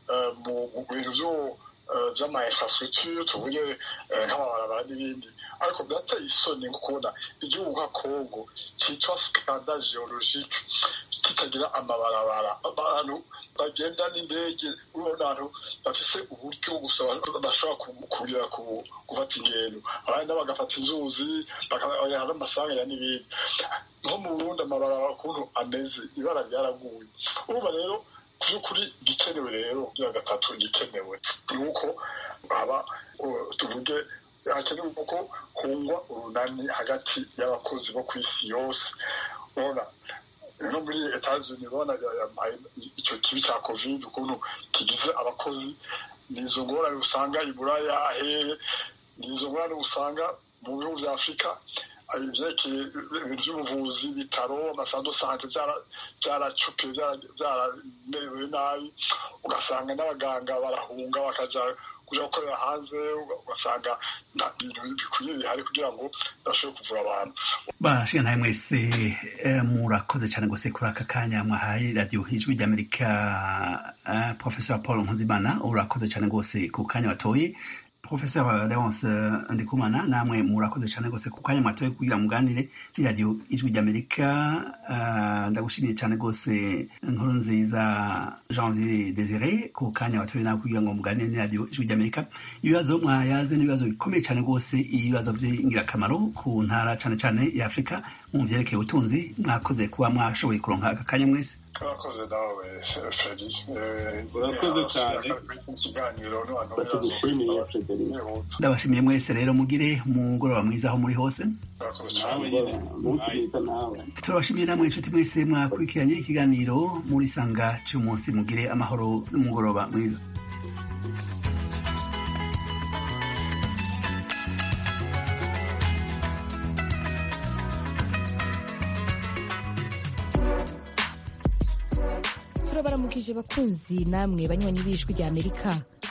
mu bintu byo by'ama infrastructure tuvuge nk'amabarabara n'ibindi ariko birateye isoni nko kubona igihugu nka congo cyitwa scandale geologique kitagira amabarabara abantu bagenda n'indege urabona abantu bafise uburyo gusa bashobora kugira gufata ingendo abandi bagafata inzuzi bakabaha n'amasanganya n'ibindi nko mu burundi amabarabara ukuntu ameze ibara ryaraguye urumva rero ku by'ukuri igikenewe rero kugira gatatu igikenewe ni uko haba tuvuge hakenewe ko hungwa urunani hagati y'abakozi bo ku isi yose urabona no muri etazuni urabona icyo kibi cya covid ukuntu kigize abakozi ni izo ngorane usanga i buraya hehe ni izo ngorane usanga mu bihugu bya afurika ibyerekeye ibintu by'ubuvuzi ibitaro amasando sante byaracupiye byaramerewe nabi ugasanga n'abaganga barahunga bakaja kuja gukorera hanze ugasanga nta bintu bikwiye bihari kugira ngo bashobore kuvura abantu bashiga ntawe mwese murakoze cyane rwose kuri aka kanya mwahaye radiyo ijwi ry'amerika professor paul nkuzimana urakoze cyane rwose ku kanya watoye professeur leonce ndikumana namwe murakoze cyane rwose ku kanya mwatoye kugira muganire n'iradiyo ijwi ry'amerika ndagushimiye cyane rwose inkuru nziza janvier desire ku kanya watoye nawe kugira ngo muganire n'iradiyo ijwi ry'amerika ibibazo mwayaze n'ibibazo bikomeye cyane rwose ibibazo by'ingirakamaro ku ntara cyane cyane ya afurika mu byerekeye ubutunzi mwakoze kuba mwashoboye kuronka aka kanya mwese urakoze nawe feri urakoze cyane ikiganiro batugushimiye frederic ndabashimiye mwese rero mugire umugoroba mwiza aho muri hose urakoze nawe cyane nyine umunsi mwiza nawe turabashimiye namwe inshuti mwese mwakurikiranye ikiganiro muri sanga cy'umunsi mugire amahoro n'umugoroba mwiza turabaramukije bakunzi namwe banywanyi b'ijwi rya amerika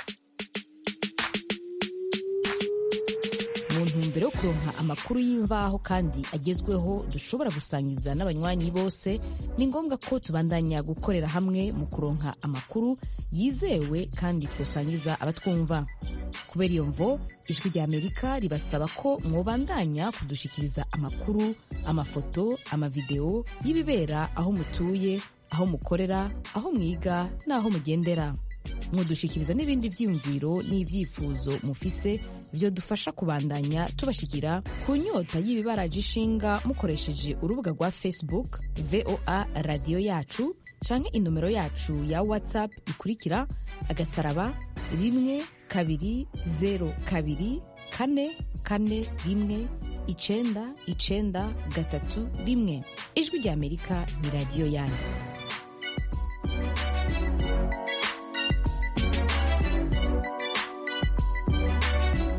mu ntumbero yo kuronka amakuru y'imvaho kandi agezweho dushobora gusangiza n'abanywanyi bose ni ngombwa ko tubandanya gukorera hamwe mu kuronka amakuru yizewe kandi twosangiza abatwumva kubera iyo mvo ijwi rya amerika ribasaba ko mwobandanya kudushikiriza amakuru amafoto amavideo y'ibibera aho mutuye aho mukorera aho mwiga n'aho mugendera mudushikiriza n'ibindi vyiyumviro n'ivyifuzo mufise vyo dufasha kubandanya tubashikira ku nyota y'ibibaraje ishinga mukoresheje urubuga rwa facebook voa radiyo yacu canke inomero yacu ya whatsapp ikurikira agasaraba rimwe kabiri zero kabiri kane kane rimwe icenda icenda gatatu rimwe ijwi rya amerika ni radiyo yanyu